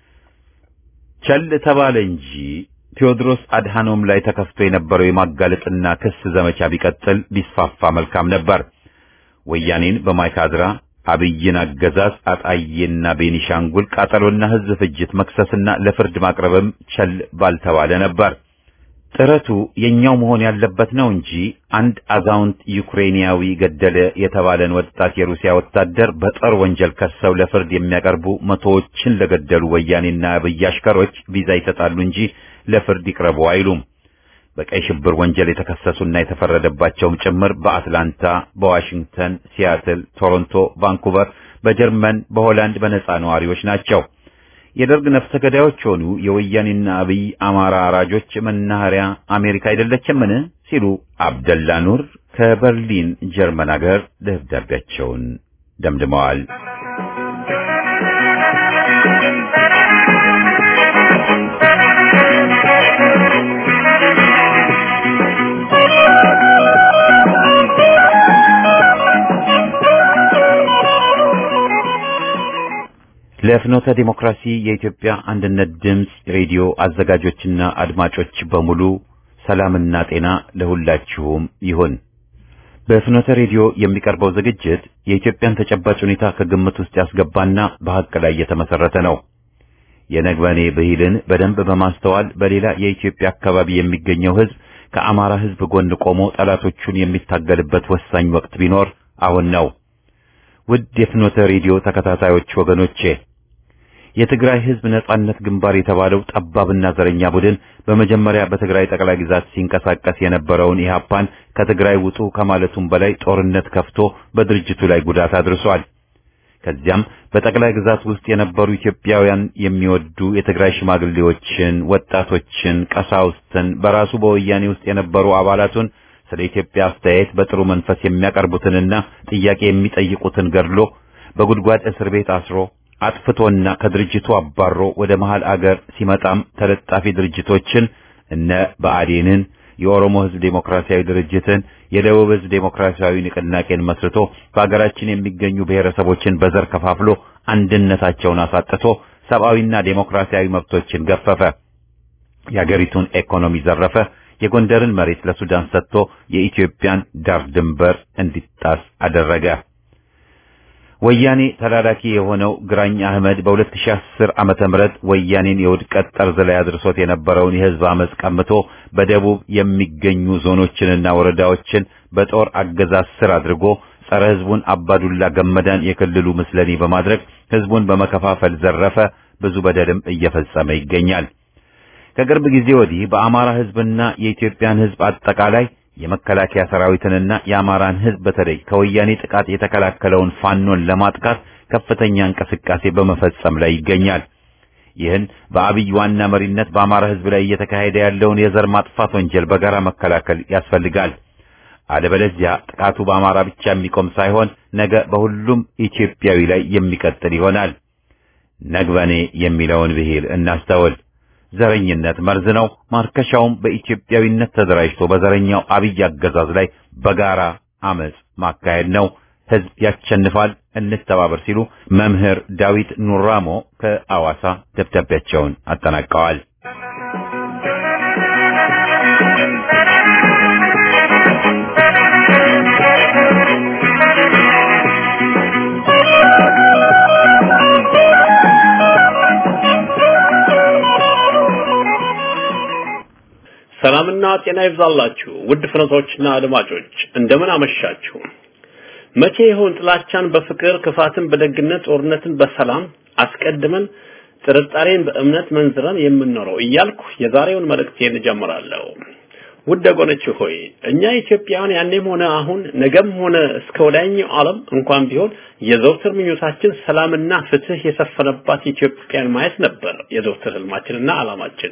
Speaker 1: ቸል ተባለ እንጂ ቴዎድሮስ አድሃኖም ላይ ተከፍቶ የነበረው የማጋለጥና ክስ ዘመቻ ቢቀጥል ቢስፋፋ መልካም ነበር። ወያኔን በማይካድራ አብይን አገዛዝ አጣዬና ቤኒሻንጉል ቃጠሎና ሕዝብ ፍጅት መክሰስና ለፍርድ ማቅረብም ቸል ባልተባለ ነበር። ጥረቱ የኛው መሆን ያለበት ነው እንጂ አንድ አዛውንት ዩክሬንያዊ ገደለ የተባለን ወጣት የሩሲያ ወታደር በጦር ወንጀል ከሰው ለፍርድ የሚያቀርቡ መቶዎችን ለገደሉ ወያኔና አብይ አሽከሮች ቪዛ ይሰጣሉ እንጂ ለፍርድ ይቅረቡ አይሉም። በቀይ ሽብር ወንጀል የተከሰሱና የተፈረደባቸውም ጭምር በአትላንታ፣ በዋሽንግተን፣ ሲያትል፣ ቶሮንቶ፣ ቫንኩቨር፣ በጀርመን፣ በሆላንድ በነጻ ነዋሪዎች ናቸው። የደርግ ነፍሰ ገዳዮች ሆኑ የወያኔና አብይ አማራ አራጆች መናኸሪያ አሜሪካ አይደለችምን? ሲሉ አብደላ ኑር ከበርሊን ጀርመን ሀገር ደብዳቤያቸውን ደምድመዋል። ለፍኖተ ዲሞክራሲ የኢትዮጵያ አንድነት ድምፅ ሬዲዮ አዘጋጆችና አድማጮች በሙሉ ሰላምና ጤና ለሁላችሁም ይሁን። በፍኖተ ሬዲዮ የሚቀርበው ዝግጅት የኢትዮጵያን ተጨባጭ ሁኔታ ከግምት ውስጥ ያስገባና በሐቅ ላይ የተመሰረተ ነው። የነግበኔ ብሂልን በደንብ በማስተዋል በሌላ የኢትዮጵያ አካባቢ የሚገኘው ሕዝብ ከአማራ ሕዝብ ጎን ቆሞ ጠላቶቹን የሚታገልበት ወሳኝ ወቅት ቢኖር አሁን ነው። ውድ የፍኖተ ሬዲዮ ተከታታዮች ወገኖቼ የትግራይ ህዝብ ነጻነት ግንባር የተባለው ጠባብና ዘረኛ ቡድን በመጀመሪያ በትግራይ ጠቅላይ ግዛት ሲንቀሳቀስ የነበረውን ኢህአፓን ከትግራይ ውጡ ከማለቱም በላይ ጦርነት ከፍቶ በድርጅቱ ላይ ጉዳት አድርሷል። ከዚያም በጠቅላይ ግዛት ውስጥ የነበሩ ኢትዮጵያውያን የሚወዱ የትግራይ ሽማግሌዎችን፣ ወጣቶችን፣ ቀሳውስትን በራሱ በወያኔ ውስጥ የነበሩ አባላቱን ስለ ኢትዮጵያ አስተያየት በጥሩ መንፈስ የሚያቀርቡትንና ጥያቄ የሚጠይቁትን ገድሎ በጉድጓድ እስር ቤት አስሮ አጥፍቶና ከድርጅቱ አባሮ ወደ መሃል አገር ሲመጣም ተለጣፊ ድርጅቶችን እነ ብአዴንን፣ የኦሮሞ ህዝብ ዴሞክራሲያዊ ድርጅትን፣ የደቡብ ህዝብ ዴሞክራሲያዊ ንቅናቄን መስርቶ በሀገራችን የሚገኙ ብሔረሰቦችን በዘር ከፋፍሎ አንድነታቸውን አሳጥቶ ሰብአዊና ዴሞክራሲያዊ መብቶችን ገፈፈ። የአገሪቱን ኢኮኖሚ ዘረፈ። የጎንደርን መሬት ለሱዳን ሰጥቶ የኢትዮጵያን ዳር ድንበር እንዲጣስ አደረገ። ወያኔ ተላላኪ የሆነው ግራኝ አህመድ በ2010 ዓመተ ምህረት ወያኔን የውድቀት ጠርዝ ላይ አድርሶት የነበረውን የህዝብ አመጽ ቀምቶ በደቡብ የሚገኙ ዞኖችንና ወረዳዎችን በጦር አገዛዝ ስር አድርጎ ጸረ ህዝቡን አባዱላ ገመዳን የክልሉ ምስለኔ በማድረግ ህዝቡን በመከፋፈል ዘረፈ። ብዙ በደልም እየፈጸመ ይገኛል። ከቅርብ ጊዜ ወዲህ በአማራ ህዝብና የኢትዮጵያን ህዝብ አጠቃላይ የመከላከያ ሰራዊትንና የአማራን ህዝብ በተለይ ከወያኔ ጥቃት የተከላከለውን ፋኖን ለማጥቃት ከፍተኛ እንቅስቃሴ በመፈጸም ላይ ይገኛል። ይህን በአብይ ዋና መሪነት በአማራ ህዝብ ላይ እየተካሄደ ያለውን የዘር ማጥፋት ወንጀል በጋራ መከላከል ያስፈልጋል። አለበለዚያ ጥቃቱ በአማራ ብቻ የሚቆም ሳይሆን ነገ በሁሉም ኢትዮጵያዊ ላይ የሚቀጥል ይሆናል። ነግበኔ የሚለውን ብሂል እናስተውል። ዘረኝነት መርዝ ነው። ማርከሻውም በኢትዮጵያዊነት ተደራጅቶ በዘረኛው አብይ አገዛዝ ላይ በጋራ አመጽ ማካሄድ ነው። ህዝብ ያሸንፋል፣ እንተባበር ሲሉ መምህር ዳዊት ኑራሞ ከአዋሳ ደብዳቤያቸውን አጠናቀዋል።
Speaker 2: ሰላምና ጤና ይብዛላችሁ ውድ ፍረቶችና አድማጮች እንደምን አመሻችሁ። መቼ ይሆን ጥላቻን በፍቅር ክፋትን በደግነት ጦርነትን በሰላም አስቀድመን ጥርጣሬን በእምነት መንዝረን የምንኖረው እያልኩ የዛሬውን መልእክቴን እጀምራለሁ። ውድ ወገኖች ሆይ እኛ ኢትዮጵያውያን ያኔም ሆነ አሁን ነገም ሆነ እስከ ወዲያኛው ዓለም እንኳን ቢሆን የዘውትር ምኞታችን ሰላምና ፍትህ የሰፈነባት ኢትዮጵያን ማየት ነበር የዘውትር ህልማችንና ዓላማችን።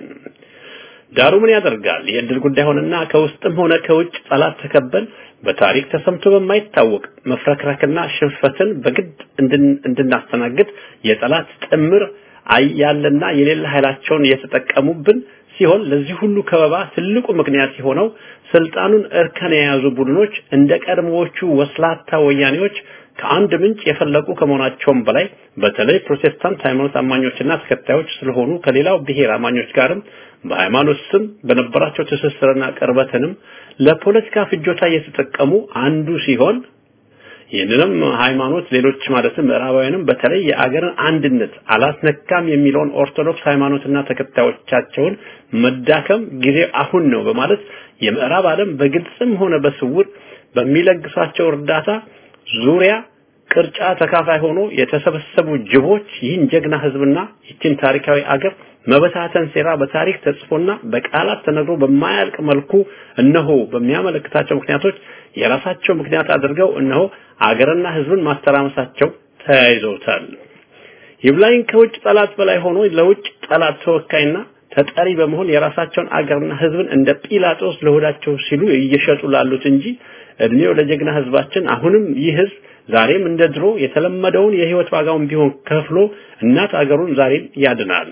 Speaker 2: ዳሩ ምን ያደርጋል የእድል ጉዳይ ሆነና ከውስጥም ሆነ ከውጭ ጠላት ተከበል በታሪክ ተሰምቶ በማይታወቅ መፍረክረክና ሽንፈትን በግድ እንድናስተናግድ የጠላት ጥምር አያለና የሌለ ኃይላቸውን እየተጠቀሙብን ሲሆን ለዚህ ሁሉ ከበባ ትልቁ ምክንያት የሆነው ስልጣኑን እርከን የያዙ ቡድኖች እንደ ቀድሞዎቹ ወስላታ ወያኔዎች ከአንድ ምንጭ የፈለቁ ከመሆናቸውም በላይ በተለይ ፕሮቴስታንት ሃይማኖት አማኞችና ተከታዮች ስለሆኑ ከሌላው ብሔር አማኞች ጋርም በሃይማኖት ስም በነበራቸው ትስስርና ቅርበትንም ለፖለቲካ ፍጆታ እየተጠቀሙ አንዱ ሲሆን ይህንንም ሃይማኖት ሌሎች ማለትም ምዕራባውያንም በተለይ የአገርን አንድነት አላስነካም የሚለውን ኦርቶዶክስ ሃይማኖትና ተከታዮቻቸውን መዳከም ጊዜ አሁን ነው በማለት የምዕራብ ዓለም በግልጽም ሆነ በስውር በሚለግሳቸው እርዳታ ዙሪያ ቅርጫ ተካፋይ ሆኖ የተሰበሰቡ ጅቦች ይህን ጀግና ህዝብና ይህችን ታሪካዊ አገር መበታተን ሴራ በታሪክ ተጽፎና በቃላት ተነግሮ በማያልቅ መልኩ እነሆ በሚያመለክታቸው ምክንያቶች የራሳቸው ምክንያት አድርገው እነሆ አገርና ህዝብን ማስተራመሳቸው ተያይዘውታል። ይብላኝ ከውጭ ጠላት በላይ ሆኖ ለውጭ ጠላት ተወካይና ተጠሪ በመሆን የራሳቸውን አገርና ህዝብን እንደ ጲላጦስ ለሆዳቸው ሲሉ እየሸጡ ላሉት እንጂ እድሜው ለጀግና ህዝባችን አሁንም ይህ ህዝብ ዛሬም እንደ ድሮ የተለመደውን የህይወት ዋጋውን ቢሆን ከፍሎ እናት አገሩን ዛሬም ያድናል።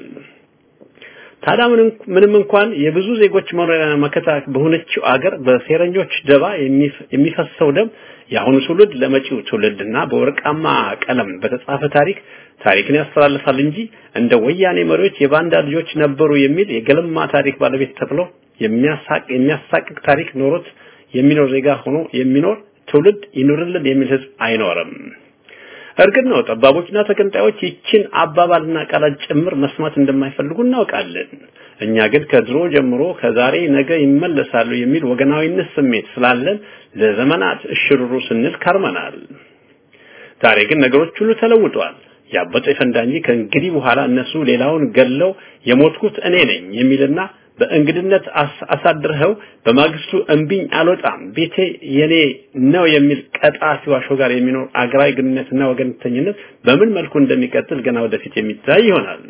Speaker 2: ታዲያ ምንም እንኳን የብዙ ዜጎች መኖሪያ መከታ በሆነችው አገር በሴረኞች ደባ የሚፈሰው ደም የአሁኑ ትውልድ ለመጪው ትውልድና በወርቃማ ቀለም በተጻፈ ታሪክ ታሪክን ያስተላልፋል እንጂ እንደ ወያኔ መሪዎች የባንዳ ልጆች ነበሩ የሚል የገለማ ታሪክ ባለቤት ተብሎ የሚያሳቅ የሚያሳቅቅ ታሪክ ኖሮት የሚኖር ዜጋ ሆኖ የሚኖር ትውልድ ይኑርልን የሚል ህዝብ አይኖርም። እርግጥ ነው ጠባቦችና ተገንጣዮች ይችን አባባልና ቃላት ጭምር መስማት እንደማይፈልጉ እናውቃለን። እኛ ግን ከድሮ ጀምሮ ከዛሬ ነገ ይመለሳሉ የሚል ወገናዊነት ስሜት ስላለን ለዘመናት እሽሩሩ ስንል ከርመናል። ዛሬ ግን ነገሮች ሁሉ ተለውጠዋል። ያበጠ ይፈንዳ እንጂ ከእንግዲህ በኋላ እነሱ ሌላውን ገለው የሞትኩት እኔ ነኝ የሚልና በእንግድነት አሳድረኸው በማግስቱ እምቢኝ አልወጣም ቤቴ የኔ ነው የሚል ቀጣፊ ዋሾ ጋር የሚኖር አገራዊ ግንኙነትና ወገንተኝነት በምን መልኩ እንደሚቀጥል ገና ወደፊት የሚታይ ይሆናል።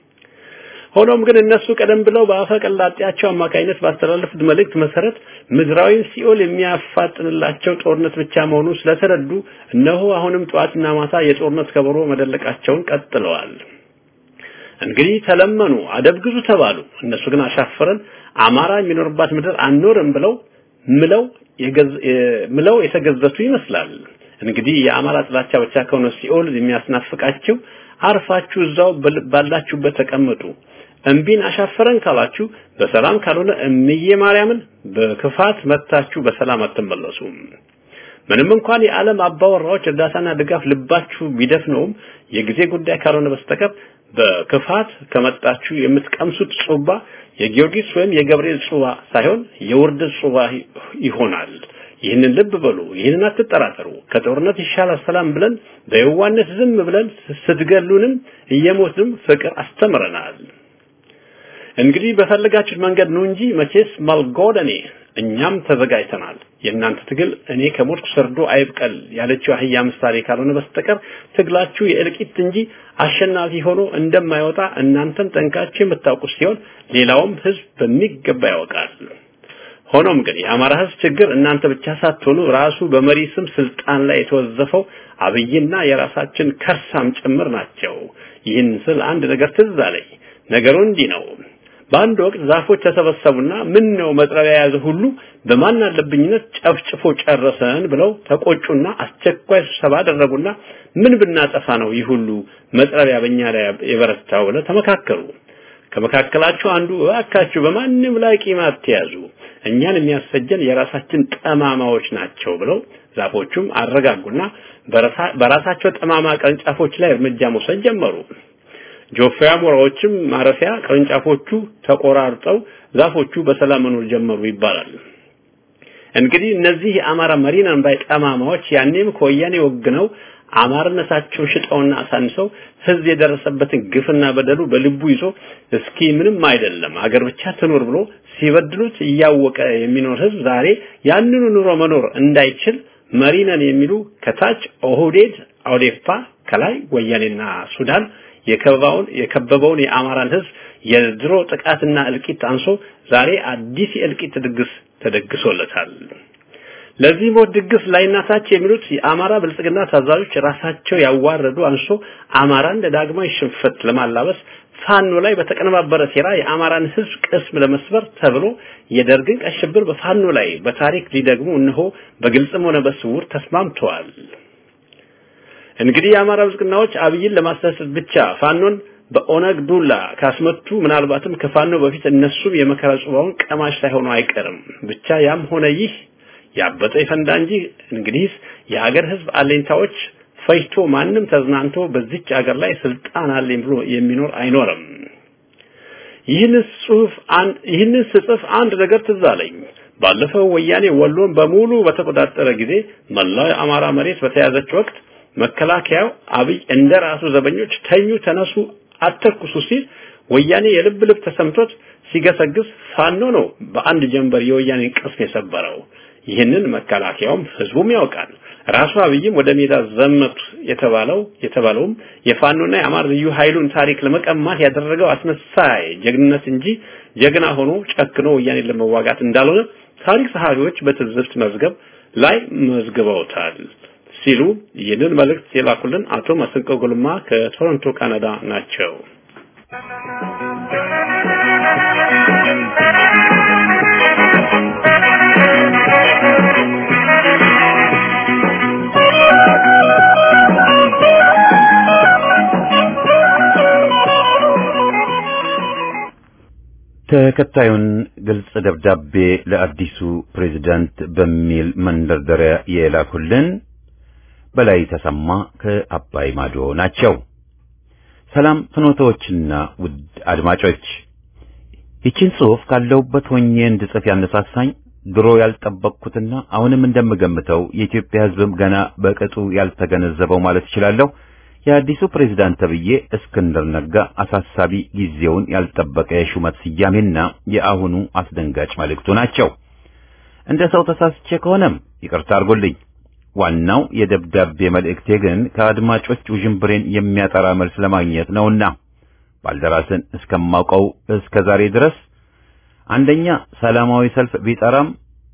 Speaker 2: ሆኖም ግን እነሱ ቀደም ብለው በአፈ ቀላጤያቸው አማካይነት ባስተላለፉት መልእክት መሰረት ምድራዊን ሲኦል የሚያፋጥንላቸው ጦርነት ብቻ መሆኑን ስለተረዱ እነሆ አሁንም ጠዋትና ማታ የጦርነት ከበሮ መደለቃቸውን ቀጥለዋል። እንግዲህ ተለመኑ፣ አደብ ግዙ ተባሉ። እነሱ ግን አሻፈረን አማራ የሚኖርባት ምድር አንኖርም ብለው ምለው ምለው የተገዘቱ ይመስላል። እንግዲህ የአማራ ጥላቻ ብቻ ከሆነ ሲኦል የሚያስናፍቃቸው አርፋችሁ እዛው ባላችሁበት ተቀመጡ። እምቢን አሻፈረን ካላችሁ በሰላም ካልሆነ እምዬ ማርያምን በክፋት መታችሁ በሰላም አትመለሱም። ምንም እንኳን የዓለም አባወራዎች እርዳታና ድጋፍ ልባችሁ ቢደፍነውም የጊዜ ጉዳይ ካልሆነ በስተቀር በክፋት ከመጣችሁ የምትቀምሱት ጹባ የጊዮርጊስ ወይም የገብርኤል ጹባ ሳይሆን የውርደት ጹባ ይሆናል። ይህንን ልብ በሉ። ይህንን አትጠራጠሩ። ከጦርነት ይሻላል ሰላም ብለን በየዋነት ዝም ብለን ስትገሉንም እየሞትንም ፍቅር አስተምረናል። እንግዲህ በፈለጋችሁት መንገድ ነው እንጂ መቼስ ማልጎደኔ እኛም ተዘጋጅተናል። የእናንተ ትግል እኔ ከሞትኩ ሰርዶ አይብቀል ያለችው አህያ ምሳሌ ካልሆነ በስተቀር ትግላችሁ የእልቂት እንጂ አሸናፊ ሆኖ እንደማይወጣ እናንተም ጠንቃችሁ የምታውቁ ሲሆን ሌላውም ህዝብ በሚገባ ያውቃል። ሆኖም ግን የአማራ ህዝብ ችግር እናንተ ብቻ ሳትሆኑ ራሱ በመሪ ስም ስልጣን ላይ የተወዘፈው አብይና የራሳችን ከርሳም ጭምር ናቸው። ይህን ስል አንድ ነገር ትዝ አለኝ። ነገሩ እንዲህ ነው። በአንድ ወቅት ዛፎች ተሰበሰቡና ምን ነው መጥረቢያ የያዘ ሁሉ በማን አለብኝነት ጨፍጭፎ ጨረሰን ብለው ተቆጩና አስቸኳይ ስብሰባ አደረጉና ምን ብናጠፋ ነው ይህ ሁሉ መጥረቢያ በእኛ ላይ የበረታው ብለው ተመካከሩ። ከመካከላቸው አንዱ እባካችሁ በማንም ላይ ቂም አትያዙ፣ እኛን የሚያስፈጀን የራሳችን ጠማማዎች ናቸው ብለው ዛፎቹም አረጋጉና በራሳቸው ጠማማ ቅርንጫፎች ላይ እርምጃ መውሰድ ጀመሩ። ጆፌ አሞራዎችም ማረፊያ ቅርንጫፎቹ ተቆራርጠው ዛፎቹ በሰላም መኖር ጀመሩ ይባላል። እንግዲህ እነዚህ የአማራ መሪናን ባይ ጠማማዎች ያኔም ከወያኔ ወግነው አማርነታቸውን ሽጠውና አሳንሰው ህዝብ የደረሰበትን ግፍና በደሉ በልቡ ይዞ እስኪ ምንም አይደለም አገር ብቻ ትኖር ብሎ ሲበድሉት እያወቀ የሚኖር ህዝብ ዛሬ ያንኑ ኑሮ መኖር እንዳይችል መሪነን የሚሉ ከታች ኦህዴድ፣ አውዴፓ ከላይ ወያኔና ሱዳን የከበባውን የከበበውን የአማራን ህዝብ የድሮ ጥቃትና እልቂት አንሶ ዛሬ አዲስ የእልቂት ድግስ ተደግሶለታል። ለዚህ ሞት ድግስ ላይናታች የሚሉት የአማራ ብልጽግና ታዛዦች ራሳቸው ያዋረዱ አንሶ አማራን ለዳግማዊ ሽንፈት ለማላበስ ፋኖ ላይ በተቀነባበረ ሴራ የአማራን ህዝብ ቅስም ለመስበር ተብሎ የደርግን ቀይ ሽብር በፋኖ ላይ በታሪክ ሊደግሙ እነሆ በግልጽም ሆነ በስውር ተስማምተዋል። እንግዲህ የአማራ ብልጽግናዎች አብይን ለማስደሰት ብቻ ፋኖን በኦነግ ዱላ ካስመቱ ምናልባትም ከፋኖ በፊት እነሱም የመከራ ጽዋውን ቀማሽ ሳይሆኑ አይቀርም። ብቻ ያም ሆነ ይህ ያበጠ ይፈንዳ እንጂ እንግዲህስ የሀገር ህዝብ አለኝታዎች ፈጅቶ ማንም ተዝናንቶ በዚች ሀገር ላይ ስልጣን አለኝ ብሎ የሚኖር አይኖርም። ይህንን ጽሁፍ አንድ ይህንን ስጽፍ አንድ ነገር ትዝ አለኝ። ባለፈው ወያኔ ወሎን በሙሉ በተቆጣጠረ ጊዜ መላው የአማራ መሬት በተያዘች ወቅት መከላከያው አብይ እንደ ራሱ ዘበኞች ተኙ፣ ተነሱ፣ አተኩሱ ሲል ወያኔ የልብ ልብ ተሰምቶት ሲገሰግስ ፋኖ ነው በአንድ ጀንበር የወያኔን ቅስም የሰበረው። ይህንን መከላከያውም ህዝቡም ያውቃል። ራሱ አብይም ወደ ሜዳ ዘመቱ የተባለው የተባለውም የፋኖና የአማራ ልዩ ኃይሉን ታሪክ ለመቀማት ያደረገው አስመሳይ ጀግንነት እንጂ ጀግና ሆኖ ጨክኖ ወያኔን ለመዋጋት እንዳልሆነ ታሪክ ጸሐፊዎች በትዝብት መዝገብ ላይ መዝግበውታል ሲሉ ይህንን መልእክት የላኩልን አቶ መስንቆ ጉልማ ከቶሮንቶ ካናዳ ናቸው።
Speaker 1: ተከታዩን ግልጽ ደብዳቤ ለአዲሱ ፕሬዝዳንት በሚል መንደርደሪያ የላኩልን በላይ ተሰማ ከአባይ ማዶ ናቸው። ሰላም ፍኖቶችና ውድ አድማጮች፣ ይችን ጽሑፍ ካለሁበት ሆኜ እንድጽፍ ያነሳሳኝ ድሮ ያልጠበቅኩትና አሁንም እንደምገምተው የኢትዮጵያ ሕዝብም ገና በቅጡ ያልተገነዘበው ማለት እችላለሁ የአዲሱ ፕሬዝዳንት ተብዬ እስክንድር ነጋ አሳሳቢ ጊዜውን ያልጠበቀ የሹመት ስያሜና የአሁኑ አስደንጋጭ መልእክቱ ናቸው። እንደ ሰው ተሳስቼ ከሆነም ይቅርታ አድርጎልኝ። ዋናው የደብዳቤ መልእክቴ ግን ከአድማጮች ውዥንብሬን የሚያጠራ መልስ ለማግኘት ነውና ባልደራስን እስከማውቀው እስከ ዛሬ ድረስ አንደኛ ሰላማዊ ሰልፍ ቢጠራም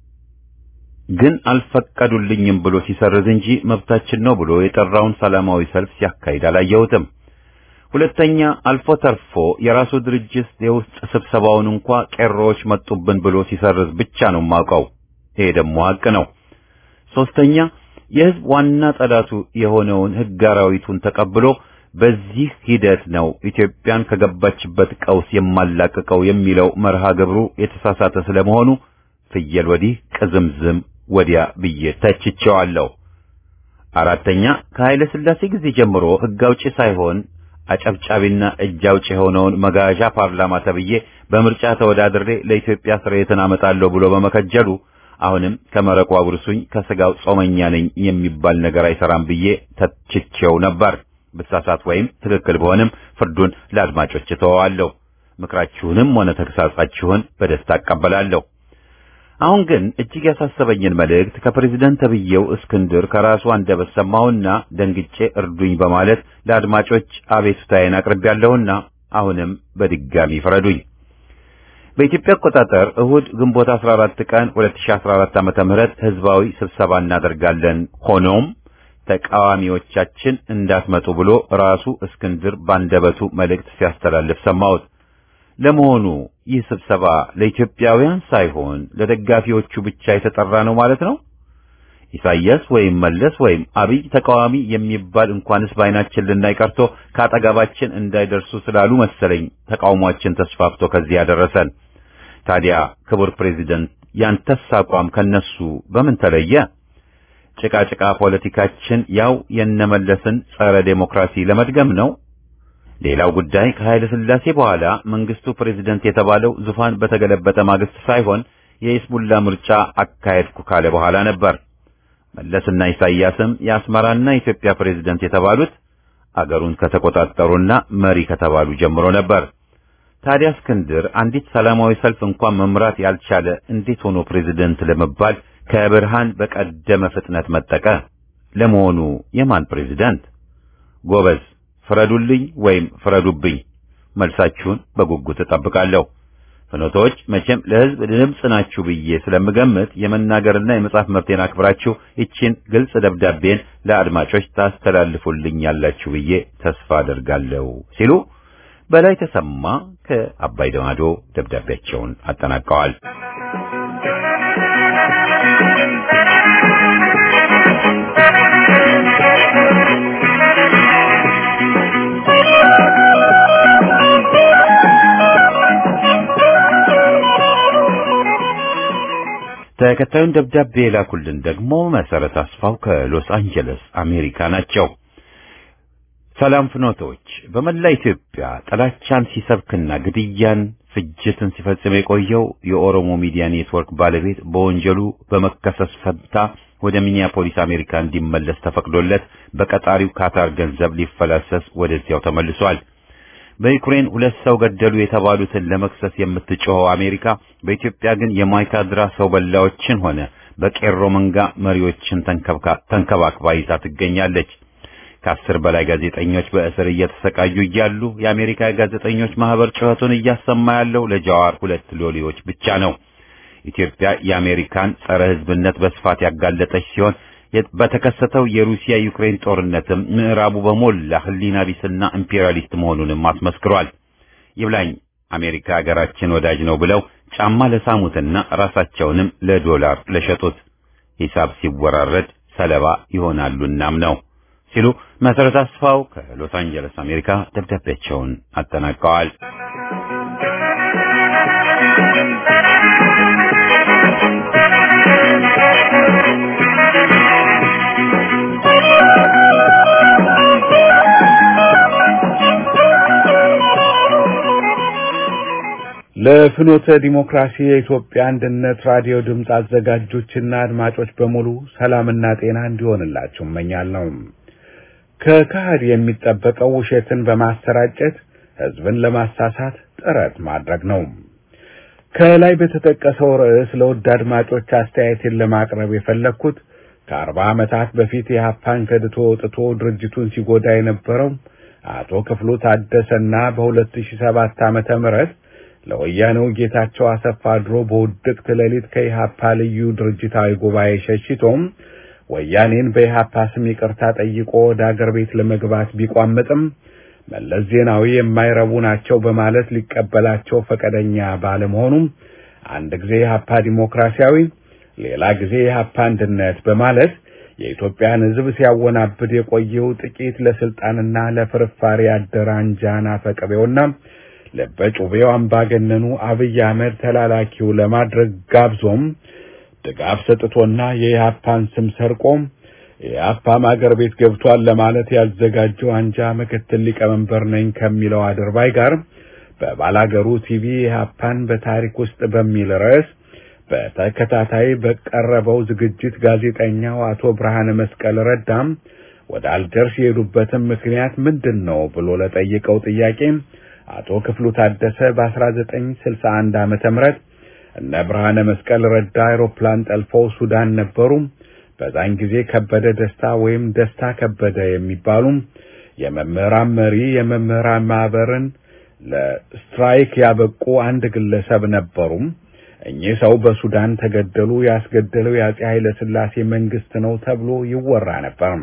Speaker 1: ግን አልፈቀዱልኝም ብሎ ሲሰርዝ እንጂ መብታችን ነው ብሎ የጠራውን ሰላማዊ ሰልፍ ሲያካሂድ አላየሁትም። ሁለተኛ አልፎ ተርፎ የራሱ ድርጅት የውስጥ ስብሰባውን እንኳ ቄሮዎች መጡብን ብሎ ሲሰርዝ ብቻ ነው የማውቀው። ይሄ ደግሞ ሀቅ ነው። ሶስተኛ የሕዝብ ዋና ጠላቱ የሆነውን ሕግ አራዊቱን ተቀብሎ በዚህ ሂደት ነው ኢትዮጵያን ከገባችበት ቀውስ የማላቅቀው የሚለው መርሃ ግብሩ የተሳሳተ ስለመሆኑ ፍየል ወዲህ ቅዝምዝም ወዲያ ብዬ ተችቼዋለሁ። አራተኛ ከኃይለ ሥላሴ ጊዜ ጀምሮ ሕግ አውጪ ሳይሆን አጨብጫቢና እጅ አውጪ የሆነውን መጋዣ ፓርላማ ተብዬ በምርጫ ተወዳድሬ ለኢትዮጵያ ስርየትን አመጣለሁ ብሎ በመከጀሉ አሁንም ከመረቁ አጉርሱኝ ከስጋው ጾመኛ ነኝ የሚባል ነገር አይሰራም ብዬ ተችቼው ነበር። ብሳሳት ወይም ትክክል በሆንም ፍርዱን ለአድማጮች እተወዋለሁ። ምክራችሁንም ሆነ ተግሳጻችሁን በደስታ አቀበላለሁ። አሁን ግን እጅግ ያሳሰበኝን መልእክት ከፕሬዝደንት ተብዬው እስክንድር ከራሱ አንደበት ሰማሁና ደንግጬ እርዱኝ በማለት ለአድማጮች አቤቱታዬን አቅርቤያለሁና አሁንም በድጋሚ ፍረዱኝ። በኢትዮጵያ አቆጣጠር እሁድ ግንቦት 14 ቀን 2014 ዓመተ ምህረት ህዝባዊ ስብሰባ እናደርጋለን። ሆኖም ተቃዋሚዎቻችን እንዳትመጡ ብሎ ራሱ እስክንድር ባንደበቱ መልእክት ሲያስተላልፍ ሰማሁት። ለመሆኑ ይህ ስብሰባ ለኢትዮጵያውያን ሳይሆን ለደጋፊዎቹ ብቻ የተጠራ ነው ማለት ነው? ኢሳይያስ ወይም መለስ ወይም አብይ ተቃዋሚ የሚባል እንኳንስ በዓይናችን ልናይ ቀርቶ ከአጠገባችን እንዳይደርሱ ስላሉ መሰለኝ ተቃውሟችን ተስፋፍቶ ከዚህ ያደረሰን። ታዲያ ክቡር ፕሬዚደንት ያንተስ አቋም ከነሱ በምን ተለየ? ጭቃ ጭቃ ፖለቲካችን ያው የነመለስን ጸረ ዴሞክራሲ ለመድገም ነው። ሌላው ጉዳይ ከኃይለ ሥላሴ በኋላ መንግስቱ ፕሬዝደንት የተባለው ዙፋን በተገለበጠ ማግስት ሳይሆን የኢስሙላ ምርጫ አካሄድኩ ካለ በኋላ ነበር። መለስና ኢሳይያስም የአስመራና የኢትዮጵያ ፕሬዝደንት የተባሉት አገሩን ከተቆጣጠሩና መሪ ከተባሉ ጀምሮ ነበር። ታዲያ እስክንድር አንዲት ሰላማዊ ሰልፍ እንኳን መምራት ያልቻለ እንዴት ሆኖ ፕሬዝደንት ለመባል ከብርሃን በቀደመ ፍጥነት መጠቀ? ለመሆኑ የማን ፕሬዝደንት? ጎበዝ ፍረዱልኝ ወይም ፍረዱብኝ። መልሳችሁን በጉጉት እጠብቃለሁ። ፍኖቶች መቼም ለሕዝብ ድምፅ ናችሁ ብዬ ስለምገምት የመናገርና የመጻፍ መብቴን አክብራችሁ ይቺን ግልጽ ደብዳቤን ለአድማጮች ታስተላልፉልኝ ያላችሁ ብዬ ተስፋ አደርጋለሁ ሲሉ በላይ ተሰማ ከአባይ ደማዶ ደብዳቤያቸውን አጠናቀዋል። ተከታዩን ደብዳቤ የላኩልን ደግሞ መሰረት አስፋው ከሎስ አንጀለስ አሜሪካ ናቸው። ሰላም ፍኖቶች፣ በመላ ኢትዮጵያ ጥላቻን ሲሰብክና ግድያን፣ ፍጅትን ሲፈጽም የቆየው የኦሮሞ ሚዲያ ኔትወርክ ባለቤት በወንጀሉ በመከሰስ ፈንታ ወደ ሚኒያፖሊስ አሜሪካ እንዲመለስ ተፈቅዶለት በቀጣሪው ካታር ገንዘብ ሊፈላሰስ ወደዚያው ተመልሷል። በዩክሬን ሁለት ሰው ገደሉ የተባሉትን ለመክሰስ የምትጮኸው አሜሪካ በኢትዮጵያ ግን የማይካድራ ሰው በላዎችን ሆነ በቄሮ መንጋ መሪዎችን ተንከባክባ ይዛ ትገኛለች። ከአስር በላይ ጋዜጠኞች በእስር እየተሰቃዩ እያሉ የአሜሪካ የጋዜጠኞች ማህበር ጩኸቱን እያሰማ ያለው ለጃዋር ሁለት ሎሌዎች ብቻ ነው። ኢትዮጵያ የአሜሪካን ጸረ ሕዝብነት በስፋት ያጋለጠች ሲሆን በተከሰተው የሩሲያ ዩክሬን ጦርነትም ምዕራቡ በሞላ ሕሊና ቢስና ኢምፔሪያሊስት መሆኑንም አስመስክሯል። ይብላኝ አሜሪካ ሀገራችን ወዳጅ ነው ብለው ጫማ ለሳሙትና ራሳቸውንም ለዶላር ለሸጡት ሂሳብ ሲወራረድ ሰለባ ይሆናሉናም ነው ሲሉ መሰረት አስፋው ከሎስ አንጀለስ አሜሪካ ደብዳቤያቸውን አጠናቀዋል።
Speaker 4: ለፍኖተ ዲሞክራሲ የኢትዮጵያ አንድነት ራዲዮ ድምፅ አዘጋጆችና አድማጮች በሙሉ ሰላምና ጤና እንዲሆንላችሁ እመኛለሁ። ከካህድ የሚጠበቀው ውሸትን በማሰራጨት ህዝብን ለማሳሳት ጥረት ማድረግ ነው። ከላይ በተጠቀሰው ርዕስ ለውድ አድማጮች አስተያየትን ለማቅረብ የፈለግኩት ከአርባ ዓመታት በፊት የሀፓን ከድቶ ወጥቶ ድርጅቱን ሲጎዳ የነበረው አቶ ክፍሉ ታደሰና በ2007 ዓመተ ምህረት ለወያኔው ጌታቸው አሰፋ ድሮ በውድቅት ሌሊት ከኢሃፓ ልዩ ድርጅታዊ ጉባኤ ሸሽቶም ወያኔን በኢሃፓ ስም ይቅርታ ጠይቆ ወደ አገር ቤት ለመግባት ቢቋምጥም መለስ ዜናዊ የማይረቡ ናቸው በማለት ሊቀበላቸው ፈቃደኛ ባለመሆኑም አንድ ጊዜ ኢሃፓ ዲሞክራሲያዊ፣ ሌላ ጊዜ ኢሃፓ አንድነት በማለት የኢትዮጵያን ሕዝብ ሲያወናብድ የቆየው ጥቂት ለስልጣንና ለፍርፋሪ ያደረ አንጃና ፈቅቤውና ለበጩቤው አምባገነኑ አብይ አህመድ ተላላኪው ለማድረግ ጋብዞም ድጋፍ ሰጥቶና የኢሃፓን ስም ሰርቆም የኢሃፓም አገር ቤት ገብቷል ለማለት ያዘጋጀው አንጃ ምክትል ሊቀመንበር ነኝ ከሚለው አድርባይ ጋር በባላገሩ ቲቪ ኢሃፓን በታሪክ ውስጥ በሚል ርዕስ በተከታታይ በቀረበው ዝግጅት ጋዜጠኛው አቶ ብርሃነ መስቀል ረዳም ወደ አልጀርስ የሄዱበትም ምክንያት ምንድን ነው ብሎ ለጠየቀው ጥያቄ አቶ ክፍሉ ታደሰ በ1961 ዓመተ ምህረት እነ ብርሃነ መስቀል ረዳ አውሮፕላን ጠልፈው ሱዳን ነበሩ። በዛን ጊዜ ከበደ ደስታ ወይም ደስታ ከበደ የሚባሉ የመምህራን መሪ የመምህራን ማህበርን ለስትራይክ ያበቁ አንድ ግለሰብ ነበሩ። እኚህ ሰው በሱዳን ተገደሉ። ያስገደለው የአጼ ኃይለ ሥላሴ መንግስት ነው ተብሎ ይወራ ነበር።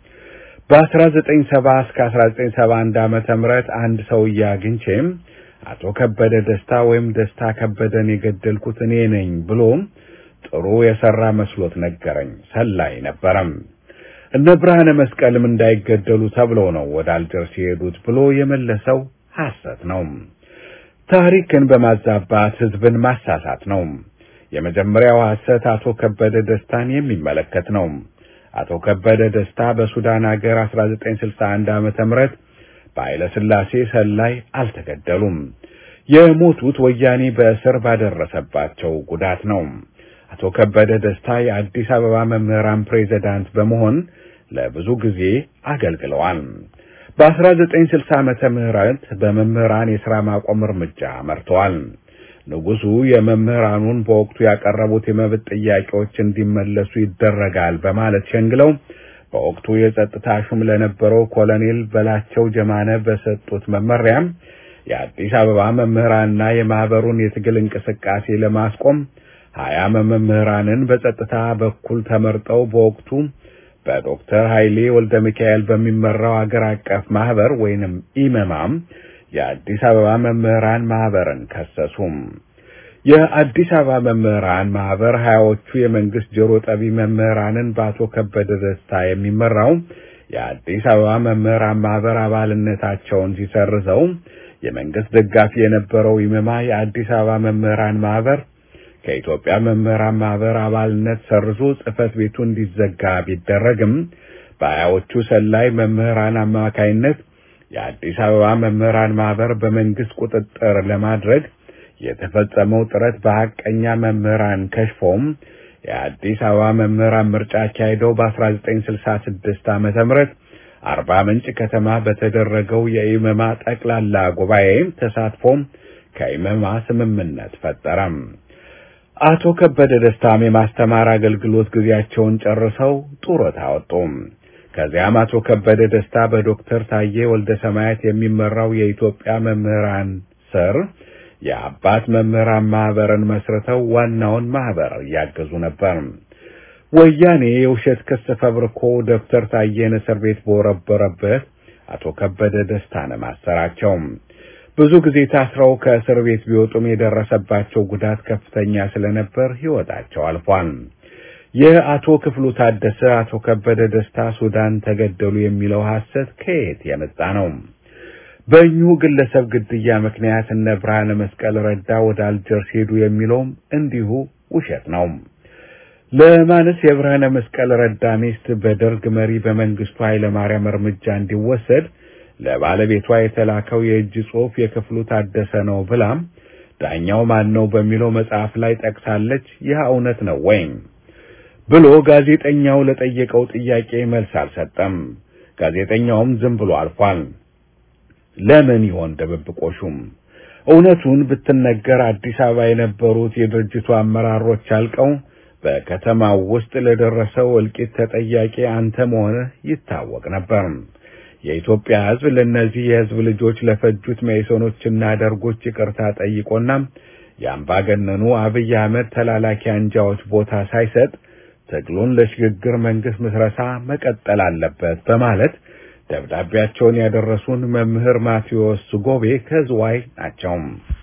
Speaker 4: በ1970 እስከ 1971 ዓመተ ምህረት አንድ ሰውዬ አግኝቼ አቶ ከበደ ደስታ ወይም ደስታ ከበደን የገደልኩት እኔ ነኝ ብሎ ጥሩ የሰራ መስሎት ነገረኝ። ሰላይ ነበረም። እነ ብርሃነ መስቀልም እንዳይገደሉ ተብለው ነው ወደ አልጀርስ የሄዱት ብሎ የመለሰው ሐሰት ነው። ታሪክን በማዛባት ህዝብን ማሳሳት ነው። የመጀመሪያው ሐሰት አቶ ከበደ ደስታን የሚመለከት ነው። አቶ ከበደ ደስታ በሱዳን ሀገር 1961 ዓመተ ምህረት በኃይለ ሥላሴ ሰላይ አልተገደሉም። የሞቱት ወያኔ በእስር ባደረሰባቸው ጉዳት ነው። አቶ ከበደ ደስታ የአዲስ አበባ መምህራን ፕሬዝዳንት በመሆን ለብዙ ጊዜ አገልግለዋል። በ1960 ዓመተ ምህረት በመምህራን የሥራ ማቆም እርምጃ መርተዋል። ንጉሡ የመምህራኑን በወቅቱ ያቀረቡት የመብት ጥያቄዎች እንዲመለሱ ይደረጋል በማለት ሸንግለው በወቅቱ የጸጥታ ሹም ለነበረው ኮሎኔል በላቸው ጀማነ በሰጡት መመሪያ የአዲስ አበባ መምህራንና የማህበሩን የትግል እንቅስቃሴ ለማስቆም ሀያ መምህራንን በጸጥታ በኩል ተመርጠው በወቅቱ በዶክተር ኃይሌ ወልደ ሚካኤል በሚመራው አገር አቀፍ ማህበር ወይንም ኢመማም የአዲስ አበባ መምህራን ማህበርን ከሰሱም። የአዲስ አበባ መምህራን ማህበር ሀያዎቹ የመንግስት ጆሮ ጠቢ መምህራንን በአቶ ከበደ ደስታ የሚመራው የአዲስ አበባ መምህራን ማህበር አባልነታቸውን ሲሰርዘው የመንግስት ደጋፊ የነበረው ኢመማ የአዲስ አበባ መምህራን ማህበር ከኢትዮጵያ መምህራን ማህበር አባልነት ሰርዞ ጽህፈት ቤቱ እንዲዘጋ ቢደረግም በሀያዎቹ ሰላይ መምህራን አማካይነት የአዲስ አበባ መምህራን ማህበር በመንግስት ቁጥጥር ለማድረግ የተፈጸመው ጥረት በሐቀኛ መምህራን ከሽፎም የአዲስ አበባ መምህራን ምርጫ አካሄደው በ1966 ዓመተ ምህረት አርባ ምንጭ ከተማ በተደረገው የኢመማ ጠቅላላ ጉባኤ ተሳትፎም ከኢመማ ስምምነት ፈጠረም። አቶ ከበደ ደስታም የማስተማር አገልግሎት ጊዜያቸውን ጨርሰው ጡረታ ወጡ። ከዚያም አቶ ከበደ ደስታ በዶክተር ታዬ ወልደ ሰማያት የሚመራው የኢትዮጵያ መምህራን ስር የአባት መምህራን ማህበርን መስርተው ዋናውን ማህበር እያገዙ ነበር። ወያኔ የውሸት ክስ ፈብርኮ ዶክተር ታዬን እስር ቤት በወረበረበት አቶ ከበደ ደስታን ማሰራቸው ብዙ ጊዜ ታስረው ከእስር ቤት ቢወጡም የደረሰባቸው ጉዳት ከፍተኛ ስለነበር ሕይወታቸው አልፏል። የአቶ ክፍሉ ታደሰ አቶ ከበደ ደስታ ሱዳን ተገደሉ የሚለው ሐሰት ከየት የመጣ ነው? በእኚሁ ግለሰብ ግድያ ምክንያት እነ ብርሃነ መስቀል ረዳ ወደ አልጀርስ ሄዱ የሚለውም እንዲሁ ውሸት ነው። ለማንስ የብርሃነ መስቀል ረዳ ሚስት በደርግ መሪ በመንግስቱ ኃይለማርያም እርምጃ እንዲወሰድ ለባለቤቷ የተላከው የእጅ ጽሑፍ የክፍሉ ታደሰ ነው ብላም ዳኛው ማን ነው በሚለው መጽሐፍ ላይ ጠቅሳለች። ይህ እውነት ነው ወይም ብሎ ጋዜጠኛው ለጠየቀው ጥያቄ መልስ አልሰጠም። ጋዜጠኛውም ዝም ብሎ አልፏል። ለምን ይሆን ድብብቆሹም? እውነቱን ብትነገር አዲስ አበባ የነበሩት የድርጅቱ አመራሮች አልቀው በከተማው ውስጥ ለደረሰው እልቂት ተጠያቂ አንተ መሆንህ ይታወቅ ነበር። የኢትዮጵያ ሕዝብ ለእነዚህ የሕዝብ ልጆች ለፈጁት መኢሶኖችና ደርጎች ይቅርታ ጠይቆና የአምባገነኑ አብይ አህመድ ተላላኪ አንጃዎች ቦታ ሳይሰጥ ትግሉን ለሽግግር መንግስት ምስረታ መቀጠል አለበት በማለት ደብዳቤያቸውን ያደረሱን መምህር ማቴዎስ ጎቤ ከዝዋይ ናቸው።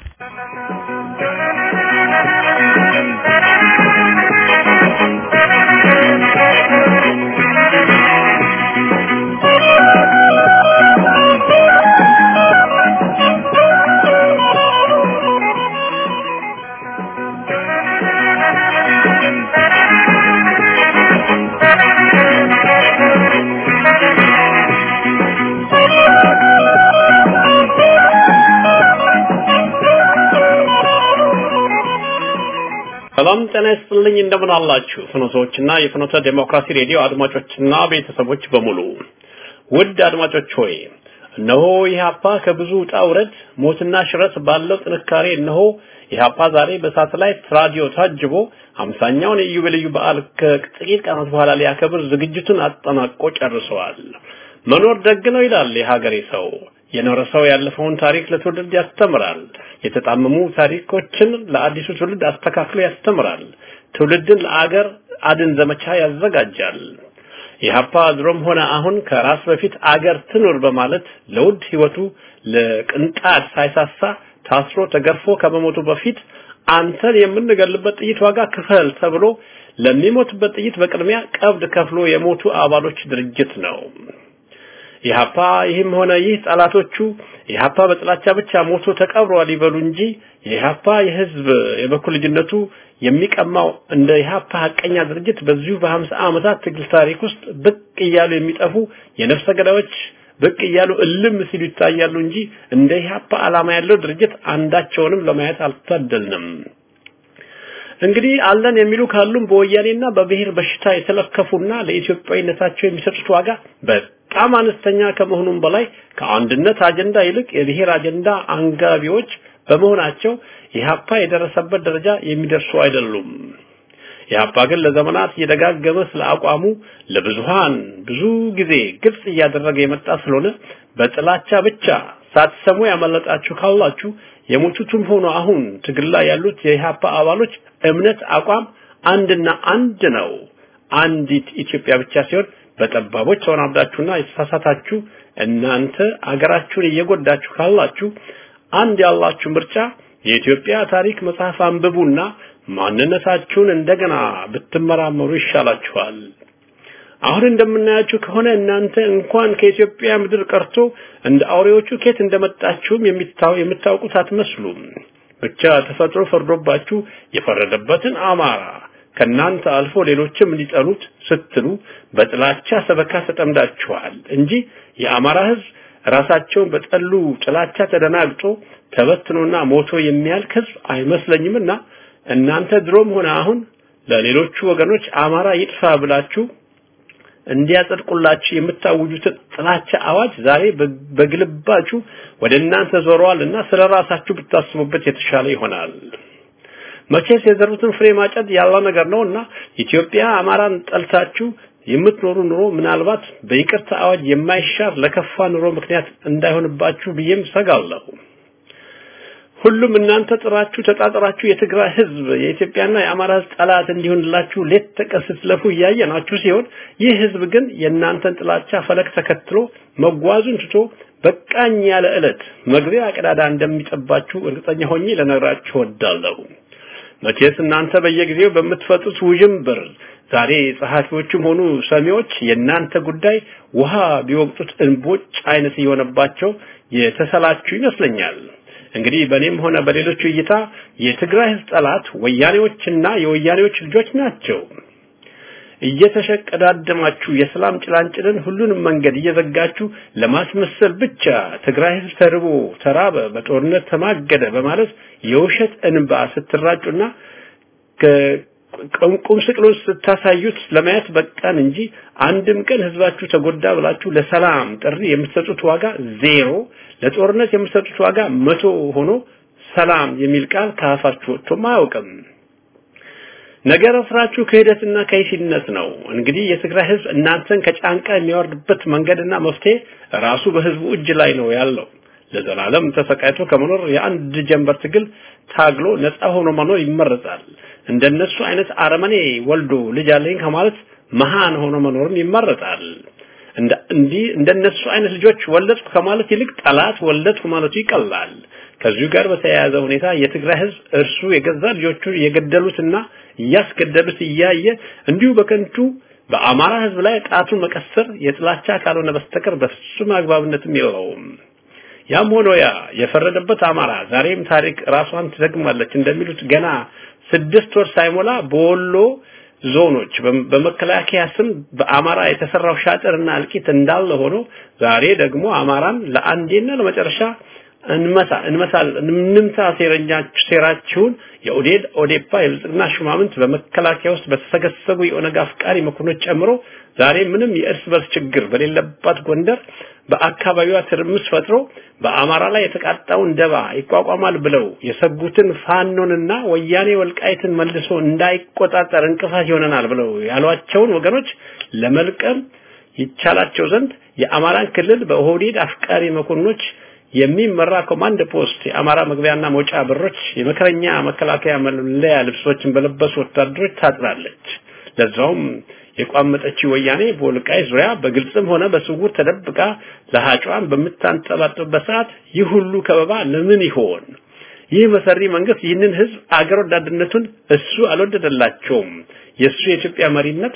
Speaker 2: ሰላም ጤና ይስጥልኝ። እንደምን አላችሁ ፍኖቶችና የፍኖተ ዴሞክራሲ ሬዲዮ አድማጮችና ቤተሰቦች በሙሉ ውድ አድማጮች ሆይ እነሆ ኢህአፓ ከብዙ ውጣ ውረድ ሞትና ሽረት ባለው ጥንካሬ እነሆ ኢህአፓ ዛሬ በሳተላይት ራዲዮ ታጅቦ አምሳኛውን የኢዮቤልዩ በዓል ከጥቂት ቀናት በኋላ ሊያከብር ዝግጅቱን አጠናቆ ጨርሰዋል። መኖር ደግ ነው ይላል የሀገሬ ሰው። የኖረ ሰው ያለፈውን ታሪክ ለትውልድ ያስተምራል። የተጣመሙ ታሪኮችን ለአዲሱ ትውልድ አስተካክሎ ያስተምራል። ትውልድን ለአገር አድን ዘመቻ ያዘጋጃል። ኢህአፓ ድሮም ሆነ አሁን ከራስ በፊት አገር ትኑር በማለት ለውድ ህይወቱ ለቅንጣት ሳይሳሳ ታስሮ ተገርፎ ከመሞቱ በፊት አንተን የምንገልበት ጥይት ዋጋ ክፈል ተብሎ ለሚሞትበት ጥይት በቅድሚያ ቀብድ ከፍሎ የሞቱ አባሎች ድርጅት ነው። ኢህአፓ ይህም ሆነ ይህ ጠላቶቹ ኢህአፓ በጥላቻ ብቻ ሞቶ ተቀብሯል ይበሉ እንጂ የኢህአፓ የህዝብ የበኩል ልጅነቱ የሚቀማው እንደ ኢህአፓ ሀቀኛ ድርጅት በዚሁ በሀምሳ ዓመታት ትግል ታሪክ ውስጥ ብቅ እያሉ የሚጠፉ የነፍሰ ገዳዮች ብቅ እያሉ እልም ሲሉ ይታያሉ እንጂ እንደ ኢህአፓ ዓላማ ያለው ድርጅት አንዳቸውንም ለማየት አልታደልንም። እንግዲህ አለን የሚሉ ካሉም በወያኔና በብሔር በሽታ የተለከፉና ለኢትዮጵያዊነታቸው የሚሰጡት ዋጋ በጣም አነስተኛ ከመሆኑም በላይ ከአንድነት አጀንዳ ይልቅ የብሔር አጀንዳ አንጋቢዎች በመሆናቸው ኢህአፓ የደረሰበት ደረጃ የሚደርሱ አይደሉም። ኢህአፓ ግን ለዘመናት እየደጋገመ ስለ አቋሙ ለብዙሃን ብዙ ጊዜ ግልጽ እያደረገ የመጣ ስለሆነ በጥላቻ ብቻ ሳትሰሙ ያመለጣችሁ ካላችሁ የሞቱትም ሆኖ አሁን ትግል ላይ ያሉት የኢህአፓ አባሎች እምነት አቋም አንድና አንድ ነው። አንዲት ኢትዮጵያ ብቻ ሲሆን በጠባቦች ተወናብዳችሁና የተሳሳታችሁ እናንተ አገራችሁን እየጎዳችሁ ካላችሁ አንድ ያላችሁ ምርጫ የኢትዮጵያ ታሪክ መጽሐፍ አንብቡና ማንነታችሁን እንደገና ብትመራመሩ ይሻላችኋል። አሁን እንደምናያችሁ ከሆነ እናንተ እንኳን ከኢትዮጵያ ምድር ቀርቶ እንደ አውሬዎቹ ኬት እንደመጣችሁም የሚታው የምታውቁት አትመስሉም። ብቻ ተፈጥሮ ፈርዶባችሁ የፈረደበትን አማራ ከናንተ አልፎ ሌሎችም እንዲጠሉት ስትሉ በጥላቻ ሰበካ ተጠምዳችኋል እንጂ የአማራ ሕዝብ ራሳቸውን በጠሉ ጥላቻ ተደናግጦ ተበትኖና ሞቶ የሚያልቅ ሕዝብ አይመስለኝምና እናንተ ድሮም ሆነ አሁን ለሌሎቹ ወገኖች አማራ ይጥፋ ብላችሁ እንዲያጸድቁላችሁ የምታውጁትን ጥላቻ አዋጅ ዛሬ በግልባጩ ወደ እናንተ ዞረዋልና ስለ ራሳችሁ ብታስቡበት የተሻለ ይሆናል። መቼስ የዘሩትን ፍሬ ማጨድ ያለ ነገር ነውና ኢትዮጵያ አማራን ጠልታችሁ የምትኖሩ ኑሮ ምናልባት በይቅርታ አዋጅ የማይሻር ለከፋ ኑሮ ምክንያት እንዳይሆንባችሁ ብዬም ሰጋለሁ። ሁሉም እናንተ ጥራችሁ ተጣጥራችሁ የትግራይ ህዝብ የኢትዮጵያና የአማራ ህዝብ ጠላት እንዲሆንላችሁ ሌት ተቀን ስትለፉ እያየናችሁ ሲሆን ይህ ህዝብ ግን የእናንተን ጥላቻ ፈለግ ተከትሎ መጓዙን ትቶ በቃኝ ያለ ዕለት መግቢያ ቀዳዳ እንደሚጠባችሁ እርግጠኛ ሆኜ ለነግራችሁ ወዳለሁ። መቼስ እናንተ በየጊዜው በምትፈጡት ውዥንብር ዛሬ ጸሐፊዎችም ሆኑ ሰሚዎች የእናንተ ጉዳይ ውሃ ቢወቅጡት እንቦጭ አይነት እየሆነባቸው የተሰላችሁ ይመስለኛል። እንግዲህ በእኔም ሆነ በሌሎቹ እይታ የትግራይ ህዝብ ጠላት ወያኔዎችና የወያኔዎች ልጆች ናቸው። እየተሸቀዳደማችሁ የሰላም ጭላንጭልን ሁሉንም መንገድ እየዘጋችሁ ለማስመሰል ብቻ ትግራይ ህዝብ ተርቦ ተራበ፣ በጦርነት ተማገደ በማለት የውሸት እንባ ስትራጩና ቁም ስቅሎች ስታሳዩት ለማየት በቃን እንጂ አንድም ቀን ህዝባችሁ ተጎዳ ብላችሁ ለሰላም ጥሪ የምትሰጡት ዋጋ ዜሮ፣ ለጦርነት የምትሰጡት ዋጋ መቶ ሆኖ ሰላም የሚል ቃል ከአፋችሁ ወጥቶም አያውቅም። ነገር ስራችሁ ክህደትና ከይሲነት ነው። እንግዲህ የትግራይ ህዝብ እናንተን ከጫንቃ የሚያወርድበት መንገድና መፍትሄ ራሱ በህዝቡ እጅ ላይ ነው ያለው። ለዘላለም ተሰቃይቶ ከመኖር የአንድ ጀንበር ትግል ታግሎ ነፃ ሆኖ መኖር ይመረጣል። እንደነሱ አይነት አረመኔ ወልዶ ልጅ አለኝ ከማለት መሃን ሆኖ መኖርም ይመረጣል። እንደ እንዲህ እንደነሱ አይነት ልጆች ወለድኩ ከማለት ይልቅ ጠላት ወለድኩ ማለቱ ይቀላል። ከዚሁ ጋር በተያያዘ ሁኔታ የትግራይ ህዝብ እርሱ የገዛ ልጆቹ የገደሉትና እያስገደሉት እያየ እንዲሁ በከንቱ በአማራ ህዝብ ላይ ጣቱን መቀሰር የጥላቻ ካልሆነ በስተቀር በፍጹም አግባብነትም የለውም። ያም ሆኖ ያ የፈረደበት አማራ ዛሬም ታሪክ ራሷን ትደግማለች እንደሚሉት ገና ስድስት ወር ሳይሞላ በወሎ ዞኖች በመከላከያ ስም በአማራ የተሰራው ሻጥርና እልቂት እንዳለ ሆኖ ዛሬ ደግሞ አማራን ለአንዴና ለመጨረሻ እንመታ እንመታል እንምታ ሴረኛችሁ ሴራችሁን የኦዴድ ኦዴፓ የብልጽግና ሹማምንት በመከላከያ ውስጥ በተሰገሰጉ የኦነግ አፍቃሪ መኮንኖች ጨምሮ ዛሬ ምንም የእርስ በርስ ችግር በሌለባት ጎንደር በአካባቢዋ ትርምስ ፈጥሮ በአማራ ላይ የተቃጣውን ደባ ይቋቋማል ብለው የሰጉትን ፋኖንና ወያኔ ወልቃይትን መልሶ እንዳይቆጣጠር እንቅፋት ይሆነናል ብለው ያሏቸውን ወገኖች ለመልቀም ይቻላቸው ዘንድ የአማራን ክልል በኦህዴድ አፍቃሪ መኮንኖች የሚመራ ኮማንድ ፖስት የአማራ መግቢያና መውጫ በሮች የመከረኛ መከላከያ መለያ ልብሶችን በለበሱ ወታደሮች ታጥራለች። ለዛውም የቋመጠችው ወያኔ በወልቃይት ዙሪያ በግልጽም ሆነ በስውር ተደብቃ ለሃጯን በምታንጠባጥብበት ሰዓት ይህ ሁሉ ከበባ ለምን ይሆን? ይህ መሰሪ መንግስት ይህንን ህዝብ አገር ወዳድነቱን እሱ አልወደደላቸውም። የእሱ የኢትዮጵያ መሪነት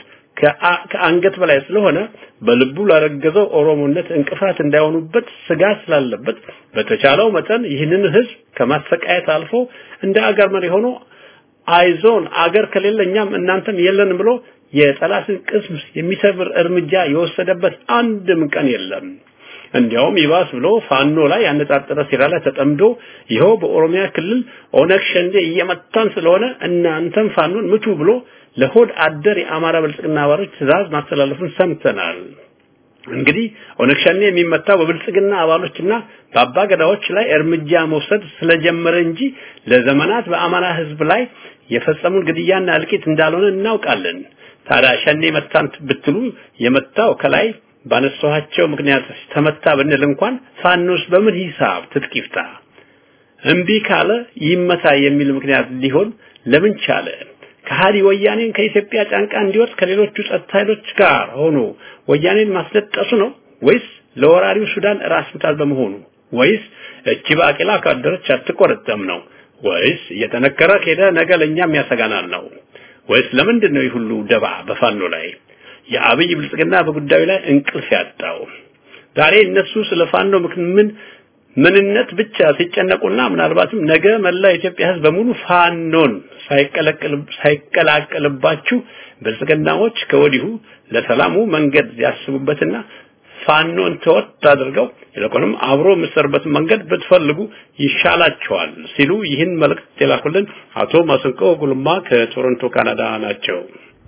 Speaker 2: ከአንገት በላይ ስለሆነ በልቡ ላረገዘው ኦሮሞነት እንቅፋት እንዳይሆኑበት ስጋት ስላለበት በተቻለው መጠን ይህንን ህዝብ ከማሰቃየት አልፎ እንደ አገር መሪ ሆኖ አይዞን አገር ከሌለ እኛም እናንተም የለን ብሎ የጠላትን ቅስም የሚሰብር እርምጃ የወሰደበት አንድም ቀን የለም። እንዲያውም ይባስ ብሎ ፋኖ ላይ ያነጣጠረ ሴራ ላይ ተጠምዶ ይኸው በኦሮሚያ ክልል ኦነግ ሸንዴ እየመታን ስለሆነ እናንተም ፋኖን ምቱ ብሎ ለሆድ አደር የአማራ ብልጽግና አባሎች ትእዛዝ ማስተላለፉን ሰምተናል። እንግዲህ ኦነግ ሸኔ የሚመታው በብልጽግና አባሎችና በአባገዳዎች ላይ እርምጃ መውሰድ ስለጀመረ እንጂ ለዘመናት በአማራ ህዝብ ላይ የፈጸሙን ግድያና እልቂት እንዳልሆነ እናውቃለን። ታዲያ ሸኔ መታን ብትሉ የመታው ከላይ ባነሳኋቸው ምክንያት ተመታ ብንል እንኳን ፋኖስ በምን ሂሳብ ትጥቅ ይፍታ? እምቢ ካለ ይመታ የሚል ምክንያት ሊሆን ለምን ቻለ? ከሃዲ ወያኔን ከኢትዮጵያ ጫንቃ እንዲወጥ ከሌሎቹ ጸጥታ ኃይሎች ጋር ሆኖ ወያኔን ማስለጠሱ ነው ወይስ ለወራሪው ሱዳን ራስ ምታት በመሆኑ ወይስ እቺ ባቄላ ካደረች አትቆረጠም ነው ወይስ እየጠነከረ ከሄደ ነገ ለእኛም ያሰጋናል ነው ወይስ ለምንድን ነው ይህ ሁሉ ደባ በፋኖ ላይ የአብይ ብልጽግና በጉዳዩ ላይ እንቅልፍ ያጣው? ዛሬ እነሱ ስለ ፋኖ ምን ምንነት ብቻ ሲጨነቁና ምናልባትም ነገ መላ የኢትዮጵያ ሕዝብ በሙሉ ፋኖን ሳይቀላቀልባችሁ ብልጽግናዎች ከወዲሁ ለሰላሙ መንገድ ያስቡበትና ፋኖን ተወት አድርገው ይልቁንም አብሮ የምትሰሩበትን መንገድ ብትፈልጉ ይሻላቸዋል ሲሉ ይህን መልእክት የላኩልን አቶ ማስንቆ ጉልማ ከቶሮንቶ ካናዳ ናቸው።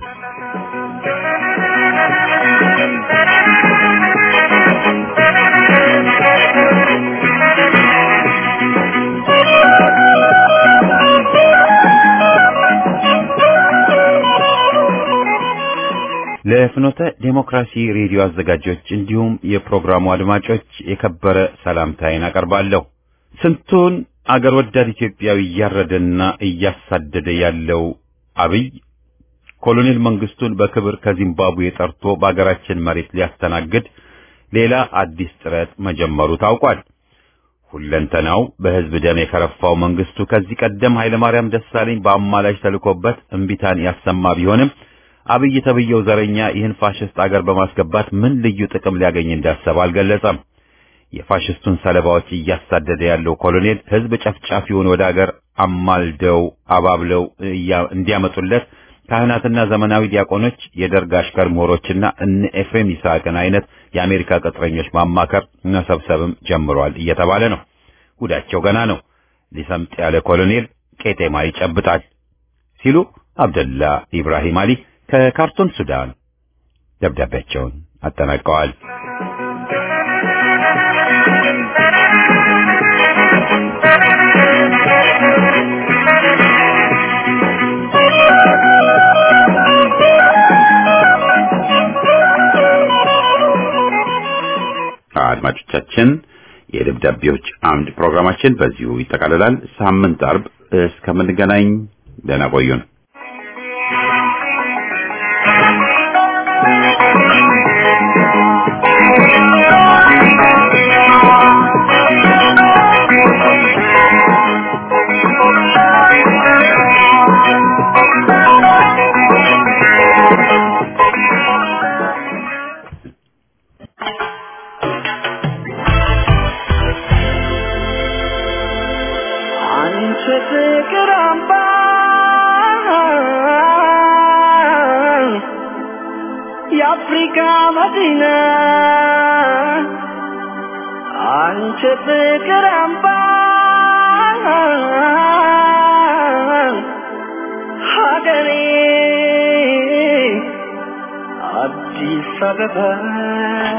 Speaker 1: ለፍኖተ ዴሞክራሲ ሬዲዮ አዘጋጆች እንዲሁም የፕሮግራሙ አድማጮች የከበረ ሰላምታዬን አቀርባለሁ። ስንቱን አገር ወዳድ ኢትዮጵያዊ እያረደና እያሳደደ ያለው አብይ ኮሎኔል መንግስቱን በክብር ከዚምባብዌ ጠርቶ በአገራችን መሬት ሊያስተናግድ ሌላ አዲስ ጥረት መጀመሩ ታውቋል። ሁለንተናው በህዝብ ደም የከረፋው መንግስቱ ከዚህ ቀደም ኃይለማርያም ደሳለኝ በአማላጅ ተልኮበት እምቢታን ያሰማ ቢሆንም አብይ ተብየው ዘረኛ ይህን ፋሽስት አገር በማስገባት ምን ልዩ ጥቅም ሊያገኝ እንዳሰበ አልገለጸም። የፋሽስቱን ሰለባዎች እያሳደደ ያለው ኮሎኔል ህዝብ ጨፍጫፊውን ወደ አገር አማልደው አባብለው እንዲያመጡለት ካህናትና ዘመናዊ ዲያቆኖች የደርግ አሽከር ምሁሮችና እነ ኤፍሬም ይስሐቅን አይነት የአሜሪካ ቅጥረኞች ማማከር መሰብሰብም ጀምሯል እየተባለ ነው። ጉዳቸው ገና ነው። ሊሰምጥ ያለ ኮሎኔል ቄጤማ ይጨብጣል ሲሉ አብደላ ኢብራሂም አሊ ከካርቱም ሱዳን ደብዳቤያቸውን አጠናቀዋል። አድማጮቻችን የደብዳቤዎች አምድ ፕሮግራማችን በዚሁ ይጠቃልላል። ሳምንት አርብ እስከምንገናኝ ደህና ቆዩን።
Speaker 3: አንቺ ፍቅር አምባ የአፍሪካ መዲና አንቺ ፍቅር አምባ ሀገሬ አዲስ አበባ